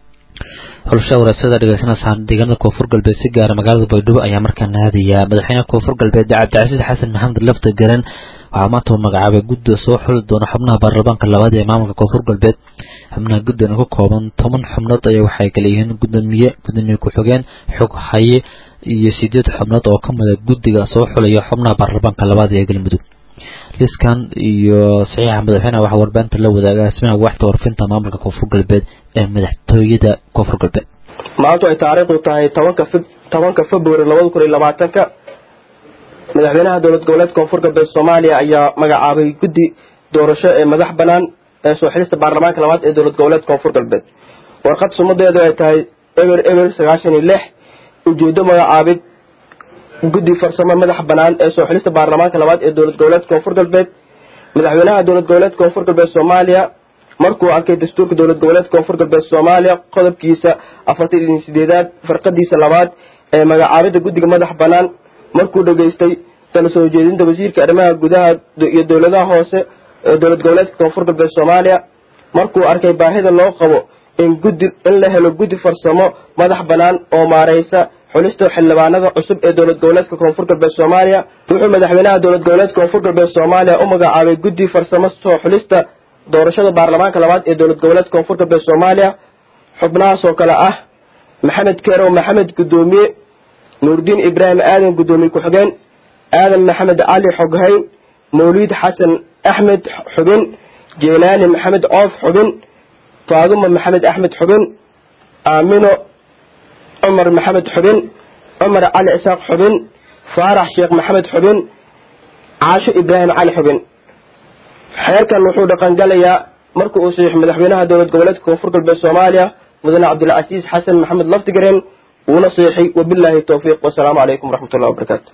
xulasha waraasada dhegeysanaysaa deegaanada koonfur galbeed si gaara magaalada baydhabo ayaa markaa naadaya madaxweynaha koonfur galbeed cabdicasiis xasan maxamed lafta garan waxaa maanta uu magacaabay gudda soo xuli doona xubnaha baarlamaanka labaad ee maamulka koonfur galbeed xubnaha guddan ka kooban toban xubnood ayaa waxay kala yihiin gudoomiye gudoomiye ku-xigeen xog haye iyo sideed xubnood oo ka mida guddiga soo xulaya xubnaha baarlamaanka labaad ee galmudug liskan iyo saxiixa madaxweyneha waxaa warbaahinta la wadaaga asmaha waaxda warfinta maamulka koonfur galbeed ee madaxtooyada koonfur galbeed maantu ay taariikhdu tahay tobanka tobanka february labada kun iyo labaatanka madaxweynaha dowlad goboleed koonfur galbeed soomaaliya ayaa magacaabay guddi doorasho ee madax banaan ee soo xilista baarlamaanka labaad ee dowlad goboleed koonfur galbeed warqad sumadeedu ay tahay eber eber sagaashan iyo lix ujeedo magacaabid guddi farsamo madax banaan ee soo xilista baarlamaanka labaad ee dowlad goboleed koonfur galbeed madaxweynaha dowlad goboleed koonfur galbeed soomaaliya markuu arkay dastuurka dowlad goboleed koonfur galbeed soomaaliya qodobkiisa afartan iyo sideedaad farqadiisa labaad ee magacaabida guddiga madax banaan markuu dhageystay tala soo jeedinta wasiirka arrimaha gudaha iyo dowladaha hoose ee dowlad goboleedka koonfur galbeed soomaaliya markuu arkay baahida loo qabo in guddi in la helo guddi farsamo madax banaan oo maareysa xulista xildhibaanada cusub ee dowlad goboleedka koonfur galbeed soomaaliya wuxuu madaxweynaha dowlad goboleedka koonfur galbeed soomaaliya u magacaabay guddi farsamo soo xulista doorashada baarlamaanka labaad ee dowlad goboleedka koonfur galbeed soomaaliya xubnahaas oo kale ah maxamed kerow maxamed gudoomiye nuurdiin ibraahim aadan gudoomiye ku-xigeen aadan maxamed cali xoghayn mawliid xasan axmed xubin jeylaani maxamed coof xubin faaduma maxamed axmed xubin aamino cumar maxamed xubin cumar cali isaaq xubin faarax sheekh maxamed xubin caasho ibraahim cali xubin xeerkan wuxuu dhaqangalayaa marka uu saxiix madaxweynaha dowlad goboleedka koonfur galbeed soomaaliya mudane cabdilcasiis xasan maxamed laftigaren wuuna saxiixay wabilaahi towfiiq wasalaamu calaykum waraxmatullahi wabarakaatu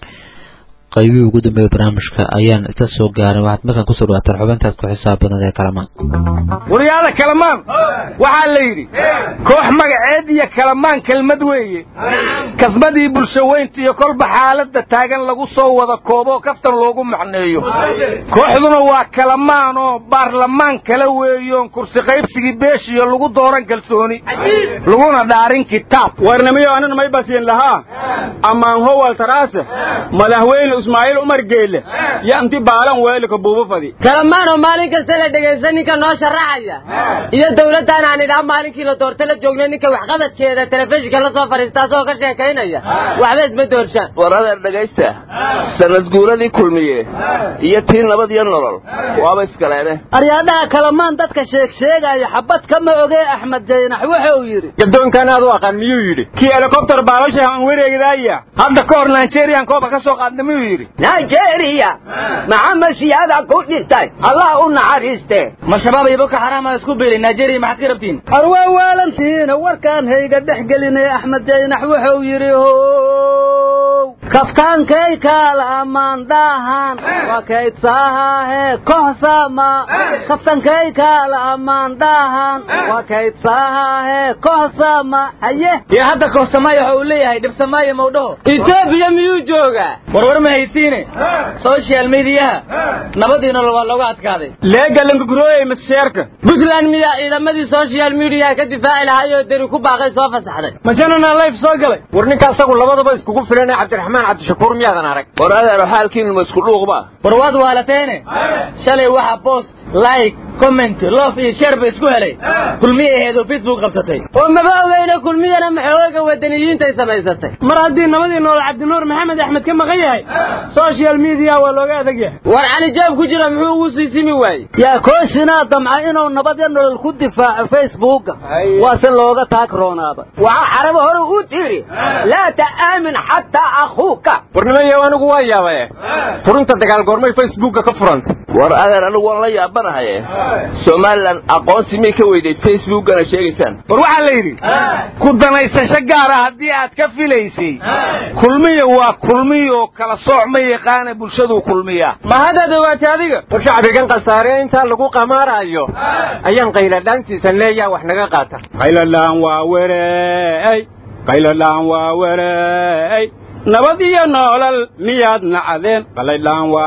qaybihii ugu dambeeya barnaamijka ayaan isla soo gaaray waxaad markaan kusoo dhawaataan xubintaas ku xisaab badan ee kalamaan waryaada kalamaan waxaa la yidhi koox magaceed iyo kalamaan kelmad weeye kasmadii bulsho weynta iyo kolba xaaladda taagan lagu soo wada kooboo kaftan loogu macneeyo kooxduna waa kalamaan oo baarlamaan kala weeyoon kursi qaybsigii beeshiyo lagu dooran kalsooni laguna dhaarin kitaab warnamiyo anan may basiin lahaa ammaan howal taraase madaxweyne ismaaciil umar geelle yo inti baalan weelika buubo fadi kalamaanoo maalin kasta la dhegaysta ninka noo sharaxaya iyo dawladdan aan idhaa maalinkii la doorta la joogna ninka waxqabadkeeda telefishinka la soo fadhiista asagoo ka sheekaynaya waxba isma doorshaan war adeer dhegaysta sanad guuradii kulmiye iyo tii nabad iyo nolol waaba iskaleene aryaadhaha kalamaan dadka sheeg sheegaya xabad kama ogee axmed jaynax wuxuu yidhi gadoonkan aad u aqaan miyuu yidhi kii helikobter baalasha aan wareegdaaya hadda ka hor nigerian kooba ka soo qaadna miyuu yidhi nigeria maxamed siyaada ku dhintay allah u naxariiste ma shabaab iyo boko xaraam aa isku biilay nigeria maxaad ka rabtiin arwaa waalantiina warkaan hayga dhex gelinay axmed jaynax wuxuu yidhi how kaftaankay kaala ammaan dhaahan waa kaydsaahaahe kohsama kaftankay kaala ammaan dhaahan waa kaydsaahaahe kohsama haye iyo hadda kohsamaayo waxa uu leeyahay dhibsamaayo mawdhaho etoobiya miyuu joogaa warwar ma haysiine social mediyaha nabadii nolol waa looga adkaaday leegalankagrooyey masheerka puntland miyaa ciidamadii social media ka difaaci lahaayoo deri ku baaqay soo fasaxday majanana life soo galay war ninka asagu labadaba iskugu filan cabdiraxmaan cabdishakuur miyaadan arag war adeero xaalkiinu ma isku dhuuqba war waad waalateene shalay waxa post like comment love iyo share ba isku helay kulmiye aheed oo facebook qabsatay oo maba ogeyna kulmiyana maxooga wadaniyiintay samaysatay mar haddii nabadii nool cabdinuur maxamed axmed ka maqan yahay social media waa looga adag yahay war cali jaab ku jira muxuu ugu sii simi waayey yaa kooshinaa damca inuu nabadya nolol ku difaaco facebooka waase looga taagroonaaba waxaa xarabo hore u tiri laa ta'aamin xataa akhuuka war nimayo anigu waa yaabaye furunta dagaal goormay facebooka ka furanta war adeer anigu waan la yaabanahaye somalilan aqoonsi miyay ka weyday facebookana sheegaysaan war waxaa la yidhi ku danaysasho gaara haddii aad ka filaysay kulmiya waa kulmiyo kala sooc ma yaqaana bulshaduu kulmiya ma haddaad ogaatay adiga war shacbigan khasaare intaa lagu qamaarayo ayaan qayladhaantiisa leeyaa wax naga qaata qayladhaan waa wereey qayladhaan waa wereey nabad iyo noolal miyaad nacdeen qayladhaan waa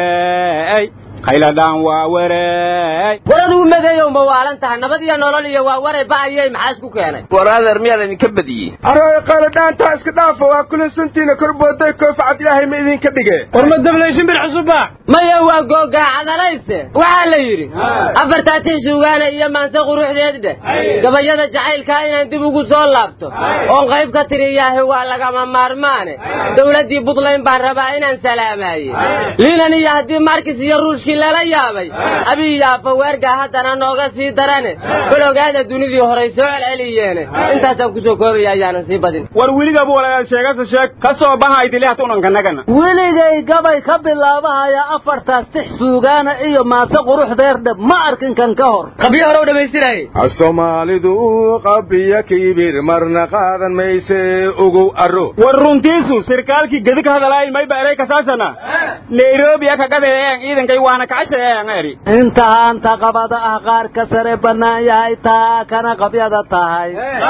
wereey qayladhaan waa wereey war adigu madeeyow ma waalan tahay nabad iyo nolol iyo waa waray ba'ayey maxaa isku keenay war adeer miyaa laydinka badiyey arooy qayladhaantaa iska dhaafa waa kulansantiina korbooday koofcad ilaahay ma idinka dhige war ma dablayshin bil cusubba maya waa googaacadanayse waxaa la yidhi afartaatin suugaana iyo maanse quruxdeed dheh gabayada jacaylkaa inaan dib ugu soo laabto oon qayb ka tiriyaahi waa lagama maarmaane dowladdii buntland baan rabaa inaan salaamaaye liinan iyo haddii markis iyo ruushkii lala yaabay abiy yaafa weergaa haddana nooga sii darane bal ogaada dunidii horay soo celceliyeene intaasaan kusoo koobaya ayaanan sii badin war weligaba walaal sheegase sheeg ka soo bahaydilihat unankanagana weligay gabay ka bilaabahaya afartaas six suugaana iyo maase quruxdeerdhe ma arkin kan ka hor qabyo hore u dhammaystiraaye soomaalidu qabiya kiibir marna qaadan mayse ugow aro war runtiisu sirkaalkii gedi ka hadalaay mayba erey kasaasana nairobi akagadeeen ciidankay waana kacashaeen eri inta haanta qabada ah qaar ka sare bannaan yahay taa kana qabyada tahay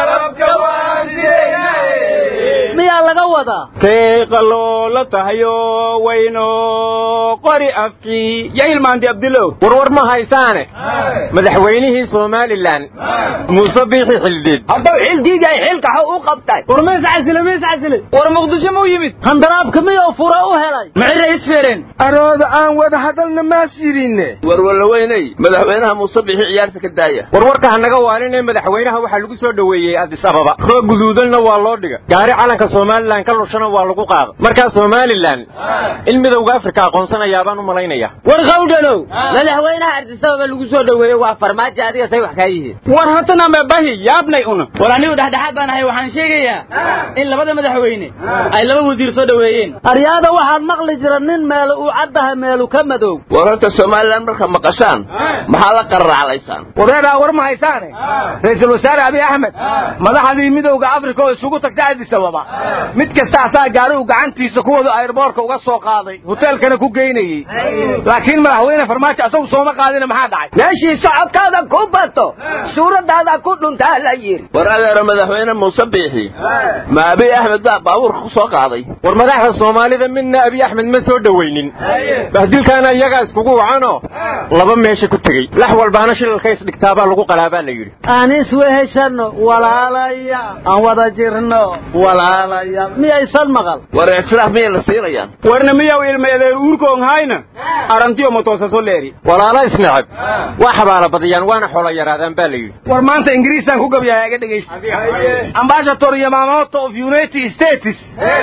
miyaa laga wadaa kay qaloola tahayo wayno qori afkii ya ilmaanti abdilow warwar ma haysaane madaxweynihii somalilan muuse biixi xildhiid haddau xildiigay xilkaxo u qabtay war ma iscasile ma iscasile war muqdisho ma u yimid handaraabka miyuu fura u helay maxay isfeereen arooda aan wada hadalna maas yidhinne war wallaweyney madaxweynaha muuse biixi ciyaarta ka daaya warwarka hanaga waalinee madaxweynaha waxaa lagu soo dhoweeyey addis ababa roog guduudanna waa loo dhiga gaari calanka somalilan ka lushana waa lagu qaada markaa somalilan in midowga afrika aqoonsanayaabaan u malaynaya war qawdhanow madaxweynaha ardisababa lagu soo dhoweeyey waa farmaajo adiga say wax kaa yihiin war hatana mebahi yaabnay una war anigu dhexdhexaad baan ahay waxaan sheegayaa in labada madaxweyne ay laba wasiir soo dhoweeyeen aryaada waxaad maqli jira nin meelu uu caddaha meelu ka madow war horta somalilan marka maqashaan maxaa la qararaclaysaan wareeraa war ma haysaane ra-iisul wasaare abiy axmed madaxdii midowda afrika oo isugu tagtay addis ababa mid kasta asaa gaari uu gacantiisa kuwada airboorka uga soo qaaday hoteelkana ku geynayey laakiin madaxweyne farmaajo asagu sooma qaadina maxaa dhacay meeshii socodkaada ku bato suuraddaada ku dhuntaa la yidhi war adeero madaxweyne muuse biixi ma abiy axmed baa baabuurka ku soo qaaday war madaxda soomaalida midna abiy axmed ma soo dhoweynin bahdilkaana iyagaa iskugu wacanoo laba meesha ku tegey lax walbaana shilalka isdhigtaabaa lagu qalaabaa la yidhi aan isweheshanno walaalaya aan wada jirno walaal walaalayaal miyaysan maqal war ictiraaf miyay la siinayaan warna miyaw ilmeedeer uurkoon hayna arantiyo matoosaso leeri walaala isnacab waa xabaala badiyaan waana xoolo yaraadaan baa la yidhi war maanta ingiriisaan ku gabyahay aga dhegaysta ambassador yamamoto of united states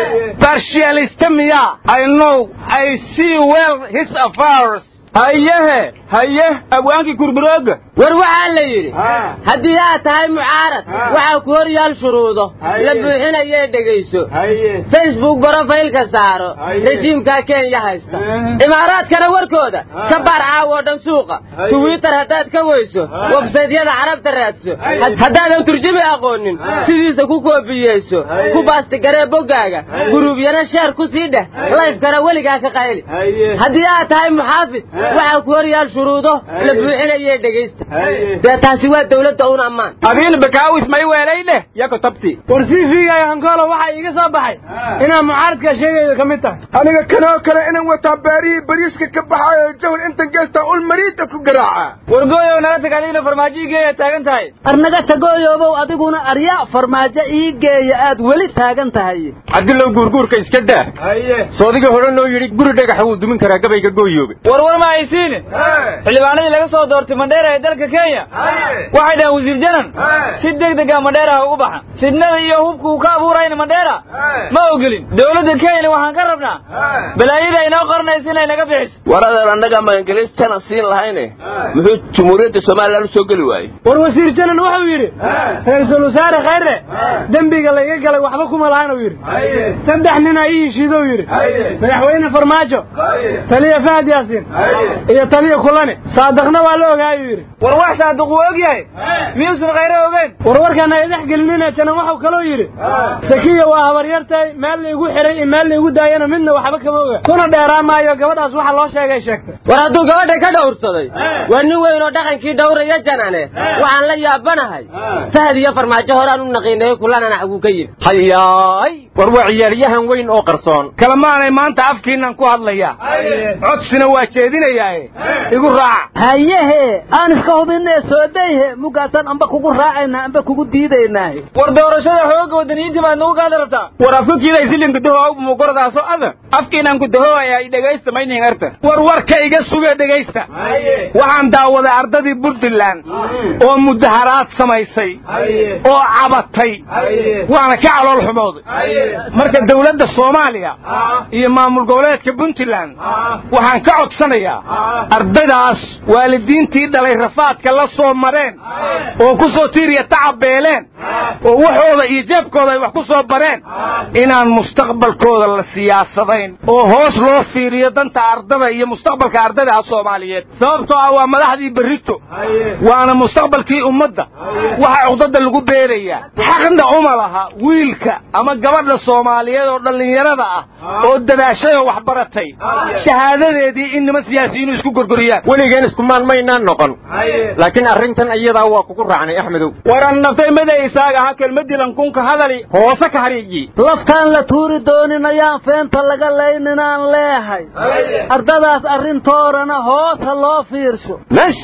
partialista miya i know i see well his affairs hayehe haye abwaankii kurburooga war waxaa la yidhi haddii aad tahay mucaarad waxaa ku hor yaal shuruudo la buuxinayee dhegayso facebook brofaylka saaro rejiimkaa kenya haysta imaaraadkana warkooda ka baar caawo dhan suuqa twitter haddaad ka weyso websaytyada carabta raadso haddaadan turjumi aqoonin sidiisa ku koobiyeyso ku baastigaree boggaaga guruubyana sheer ku sii dheh layfkana weligaa ka qayli haddii aad tahay muxaafid waxaa ku hor yaal shuruudo la buuxinayee dhegaysta dee taasi waa dawladda un ammaan adiin bakaawis may weelay dheh yako tabti war cv-ga hankoolo waxaa iiga soo baxay inaan mucaaradka sheegayda ka mid tahay aniga kanoo kale inaan wataa baarihii bariiska ka baxaayo jawl intan geesta ul mariida ku garaaca wargooyow naga tag adigna farmaajo geeya taagan tahay arnaga tagooyoobow adiguna aryaa farmaajo ii geeya aad weli taagan tahay cabdillow guurguurka iska daa soodiga hore noo yidhi guri dhagaxa wuu dumin karaa gabayga gooyooga warwar ma haysiine xildhibaanadii laga soo doortay mandheera ee dalka kenya waxay dhahaan wasiir janan si deg dega mandheera ha ugu baxa fidnada iyo hubka uu ka abuurayna mandheera ma ogolin dowladda kenya waxaan ka rabnaa balaayada inoo qoranaysa inay naga bixiso war adeer annaga ma ingiliis janan siin lahayne muxuu jumhuuriyadda somalilan u soo geli waayey war wasiir janan wuxuu yidhi ra-iisul wasaare khayre dembiga layga galay waxba kuma lahan uu yidhi saddex nina ii heshiidou yidhi madaxweyne farmaajo taliya fahad yaasiin iyo taliya kulane saadaqna waa la ogaayuu yidhi war wax saadiq wuu og yahay miyuusan khayre ogeen war warkaan ay dhex gelinina janan waxuu kaloo yidhi sakiya waa habaryartay meel laigu xiray iyo meel laigu daayana midna waxba kama oga kuna dheeraa maayo gabadhaas waxa loo sheegay sheegtay war hadduu gabadha ka dhowrsaday waa nin weyn oo dhaqankii dhowraya janane waxaan la yaabanahay fahad iyo farmaajo horaan u naqiinayo kulanana aguu ka yimi hayaay war waa ciyaaryahan weyn oo qarsoon kalamaanay maanta afkiinan ku hadlayaa codsina waa jeedinayaae igu raaca hayehe aan iska hubinee soodayhe mugaasaan amba kugu raacaynaa amba kugu diidaynaahe war doorashada xooga wadaniyiinta baad nagu gaada rabtaa war afkakiiday silinka daho mugoradaaso ada afkiinan ku daho ay dhegaysta maynin arta war warka iga suge dhegaysta waxaan daawaday ardadii puntland oo mudaharaad samaysay oo cabatay waana ka calool xumooday marka dawladda soomaaliya iyo maamul goboleedka puntland waxaan ka codsanayaa ardaydaas waalidiintii dhalay rafaadka la soo mareen oo ku soo tiiriya tacabeeleen oo waxooda iyo jeebkooda ay wax ku soo bareen inaan mustaqbalkooda la siyaasadayn oo hoos loo fiiriyo danta ardada iyo mustaqbalka ardayda soomaaliyeed sababtoo ah waa madaxdii berrito waana mustaqbalkii ummadda waxaa cugdada lagu beerayaa xaqna uma laha wiilka ama gabadha soomaaliyeed oo dhallinyarada ah oo dadaashay oo wax baratay shahaadadeedii in nima siyaasiyiinu isku gorgoriyaan weligeen iskumaan maynaan noqon laakiin arrintan iyadaa waa kugu raacnay axmedow waran naftay mada isaaga ha kelmadilan kunka hadali hoose ka hariiyi laftaan la tuuri doonin ayaan feenta laga layninaan leehay ardadaas arrintoodana hoos ha loo fiirsho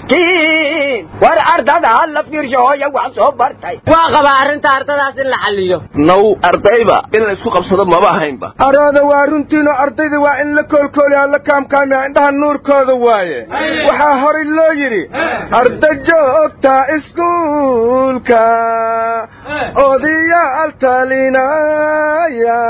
maskiin war ardada ha la fiirsho hooya wax soo bartay waa qabaa arrinta ardadaas in la xalliyo naw ardayba in la isku qabsado maba ahaynba arooda waa runtiinoo ardayda waa in la koolkooliyaa la kaamkaamiya indhaha nuurkooda waaye waxaa horay loo yidhi arda joogta iskuulka odayaal talinaya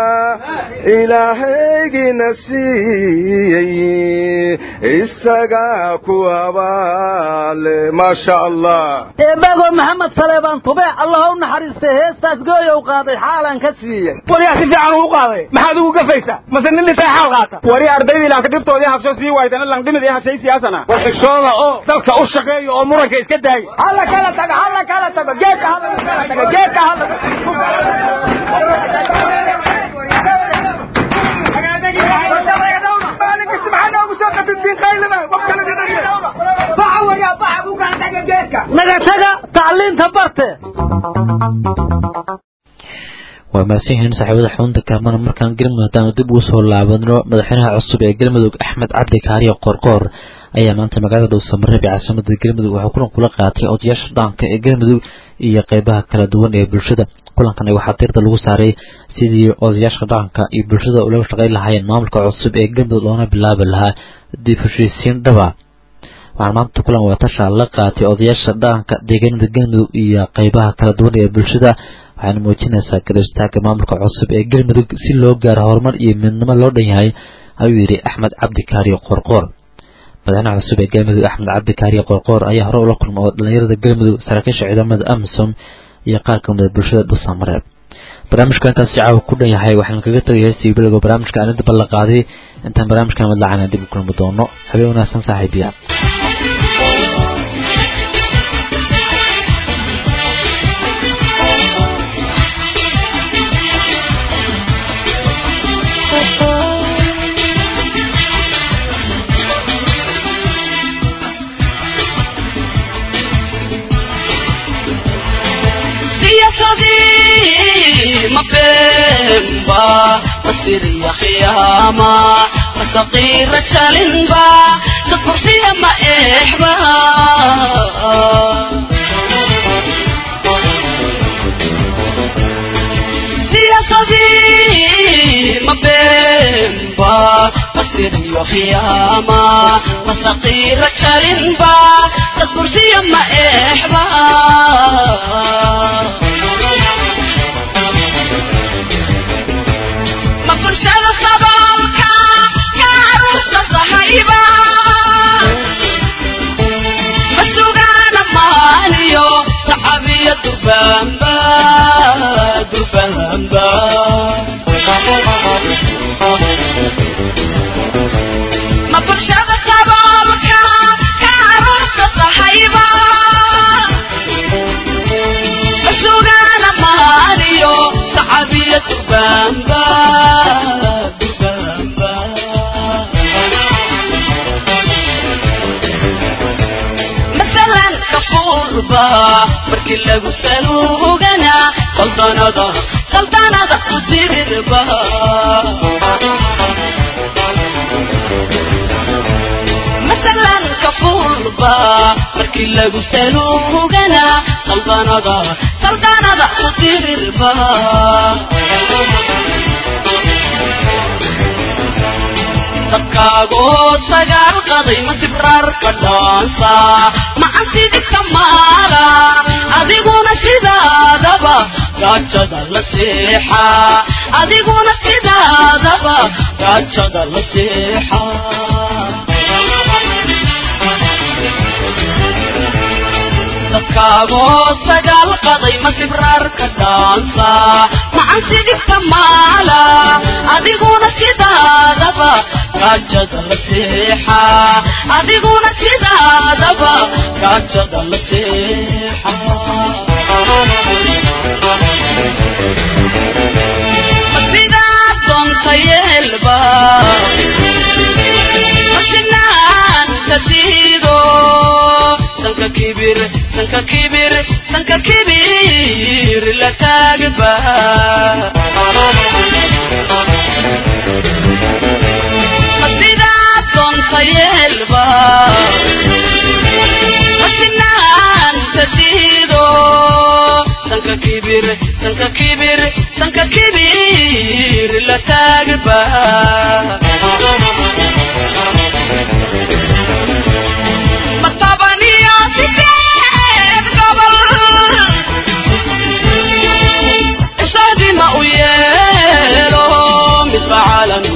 ilaahaygina siiyey isagaa ku abaale maasha allah eebago maxamed saleebaan tubeec allah u naxariistay heestaas gooyow qaaday xaalan ka siiyey waliyaa si fiican uu qaaday maxaad ugu gafaysaa mase nin dhisay xaal qaata wari ardaydii laanka dhibtoodii habsho sii waaytana langdhimidii habshay siyaasana war xigshooda oo dalka u shaqeeya oo muranka iska daaya hala kala taga hala kala tago geedka hala kala taga geedka hala naga taga tacliinta barte waa mahadsan yihiin saaxiibada xubunta kaamana markaan galmudug haddaanu dib ugu soo laabadno madaxweynaha cusub ee galmudug axmed cabdi kaariyo qoorqoor ayaa maanta magaalada dhuusamareeb ee caasimada galmudug waxaa kulan kula qaatay odayaasha dhaqanka ee galmudug iyo qeybaha kala duwan ee bulshada kulankan waxaa diirda lagu saaray sidii odayaasha dhaqanka iyo bulshada ulaga shaqayn lahaayeen maamulka cusub ee galmudug loona bilaabi lahaa dib heshiisiin dhaba waxaan maanta kulan wadatasha la qaatay odayaasha dhaqanka deegaanada galmudug iyo qeybaha kala duwan ee bulshada waxaana muujinaysaa garistaaga maamulka cusub ee galmudug si loo gaaro horumar iyo midnimo loo dhan yahay ayuu yidhi axmed cabdi kaariyo qoorqoor madaxweynaha cusub ee galmudug axmed cabdi kaariyo qoorqoor ayaa hore ula kulma oo dhalinyarada galmudug saraakiisha ciidamada amisom iyo qaar ka mida bulshada dhuusamareeb barnaamijka intaasi caawa ku dhan yahay waxaan kaga tegay heestii bilowga barnaamijka aan inta ballan qaaday intaan barnaamijkan madlacana dib u kulmi doono habeen wanaagsan saaxiibiya سياستي ما بينبا بصير يا خيامة فصغير تشالنبا تكرسي ما إحبا سياستي ما بينبا بصير يا خيامة فصغير تشالنبا تكرسي ما إحبا مفرشة صبالك يا عروسة صحيبة مسوقانا ماليو صحابية دربانبا دربانبا مفرشة صبالك يا عروسة صحيبة مسوقانا ماليو صحابية دربانبا مثلا كفوربا markii lagu saluugana qaldanada qaldanada ku dirirba مثلا كفوربا markii lagu saluugana qaldanada qaldanada ku dirirba dabkaagoo sagaal qaday ma sibraar ka dhaansa macansidika maala adiguna sidaadaba gaajada la seexa adiguna sidaadaba gaajada la seexa dabkaagoo sagaal qaday ma sibraar ka dhaansa macansidika maala adiguna sidaadaba gaajada la seexa adiguna sidaadaba gaajada la seexa sidaa doonta yeelba masinaan ka diido sanka kibir sanka kibir sanka kibir la taagba sidaa doonta yeelba masinaan ka diido sanka kibir sanka kibir sanka kibir la taagba matabaniya sideed gobol isahdima u yeelo midba calan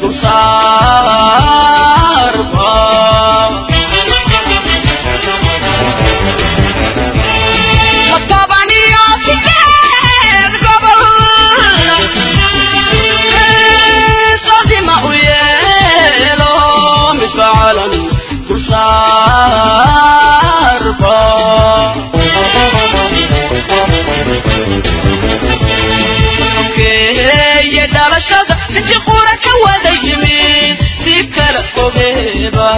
dulsaarba matabaniya sideed gobol isahdima u yeelo midba calan dulsaarba keeye dhalashada inti qura ka wada yimid si kala fogeeba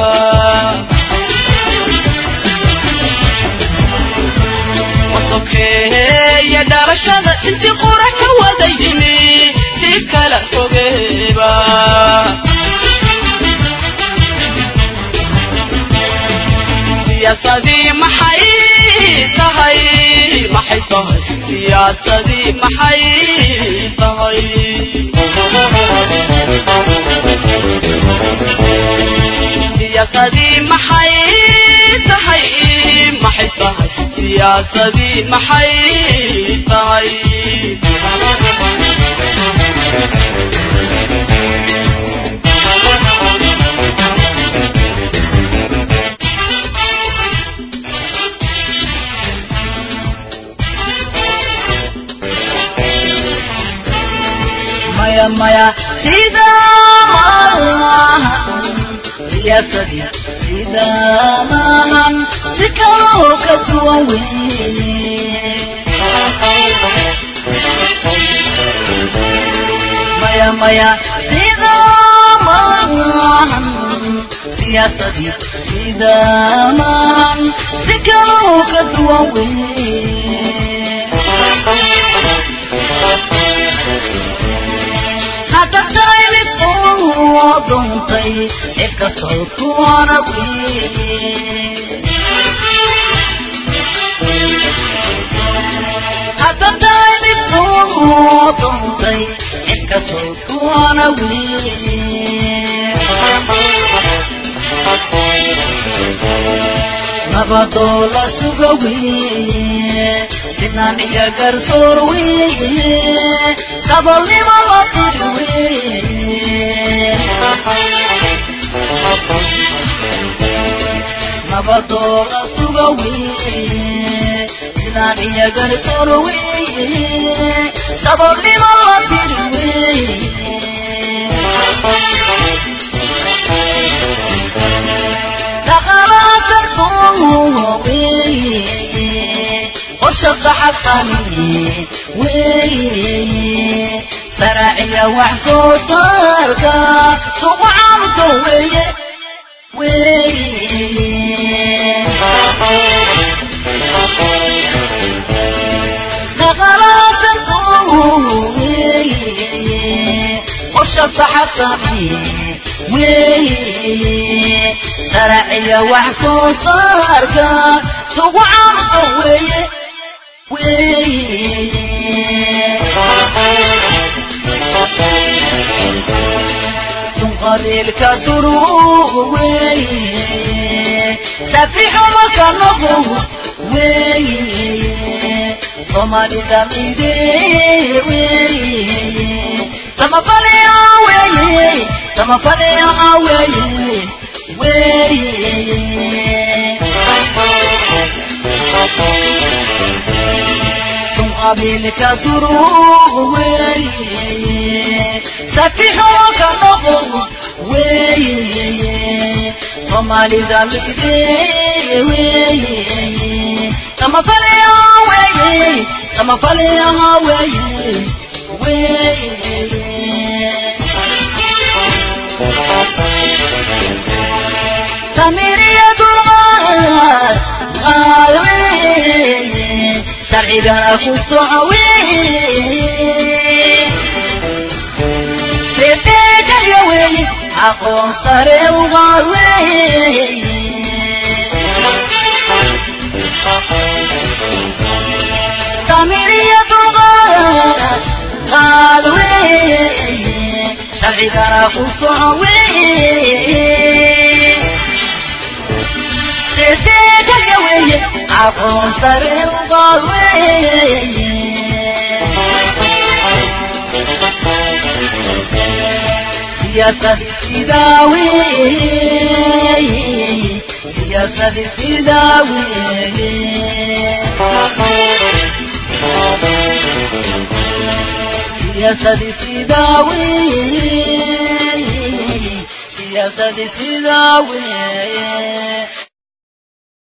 sokeeye dhalashada inti qura ka wada yimid si kala fogeeba siyaasadii maxay tahay maxay tahay siyaasadii maxay tahay siyaasadii maxay tahay maxay tahay siyaasadii maxay tahay maya maya sida siyaasadii sida maahan si kaloo ka duwan weye maya maya sida maahan siyaasadii sida maahan si kaloo ka duwan weye hadda tahay mid uu dhuntay cid kastoo kuwana hadda tahay mid uu dhuntay cid kastoo kuwana nabadoo la suga weye sinaan iyo garsoor weye dabolnimo la tiri weye nabadoo la suga weye sinaan iyo garsoor weye dabolnimo la tiri weye dhaqalaasarkoo weye qorshaqa xaqani weye saraaciya wax soo saarka suqacanka weye qorshaqa xaqani weye saraaciya wax soo saarka suqacanka weye qabiilka duruuq weye safixuma ka noqo weye soomaalida mide weye samafalea weye samafalea weye weye qabiilka duruuq weye safixuma ka noqo weye soomaalida mide weye samafalea weye samafalea weye weye samiriya dulqaad qaad weye sharcigana ku soco weye reebeekaya weye aqoon sare ugaad weye samiriya dulqaad qaad weye sharcigana ku soco weye reebeekaya weye aqoon sare ugaad weye siyasad sidaawe siyasad sidaawe siyasad sidaawe siyasad sidaawe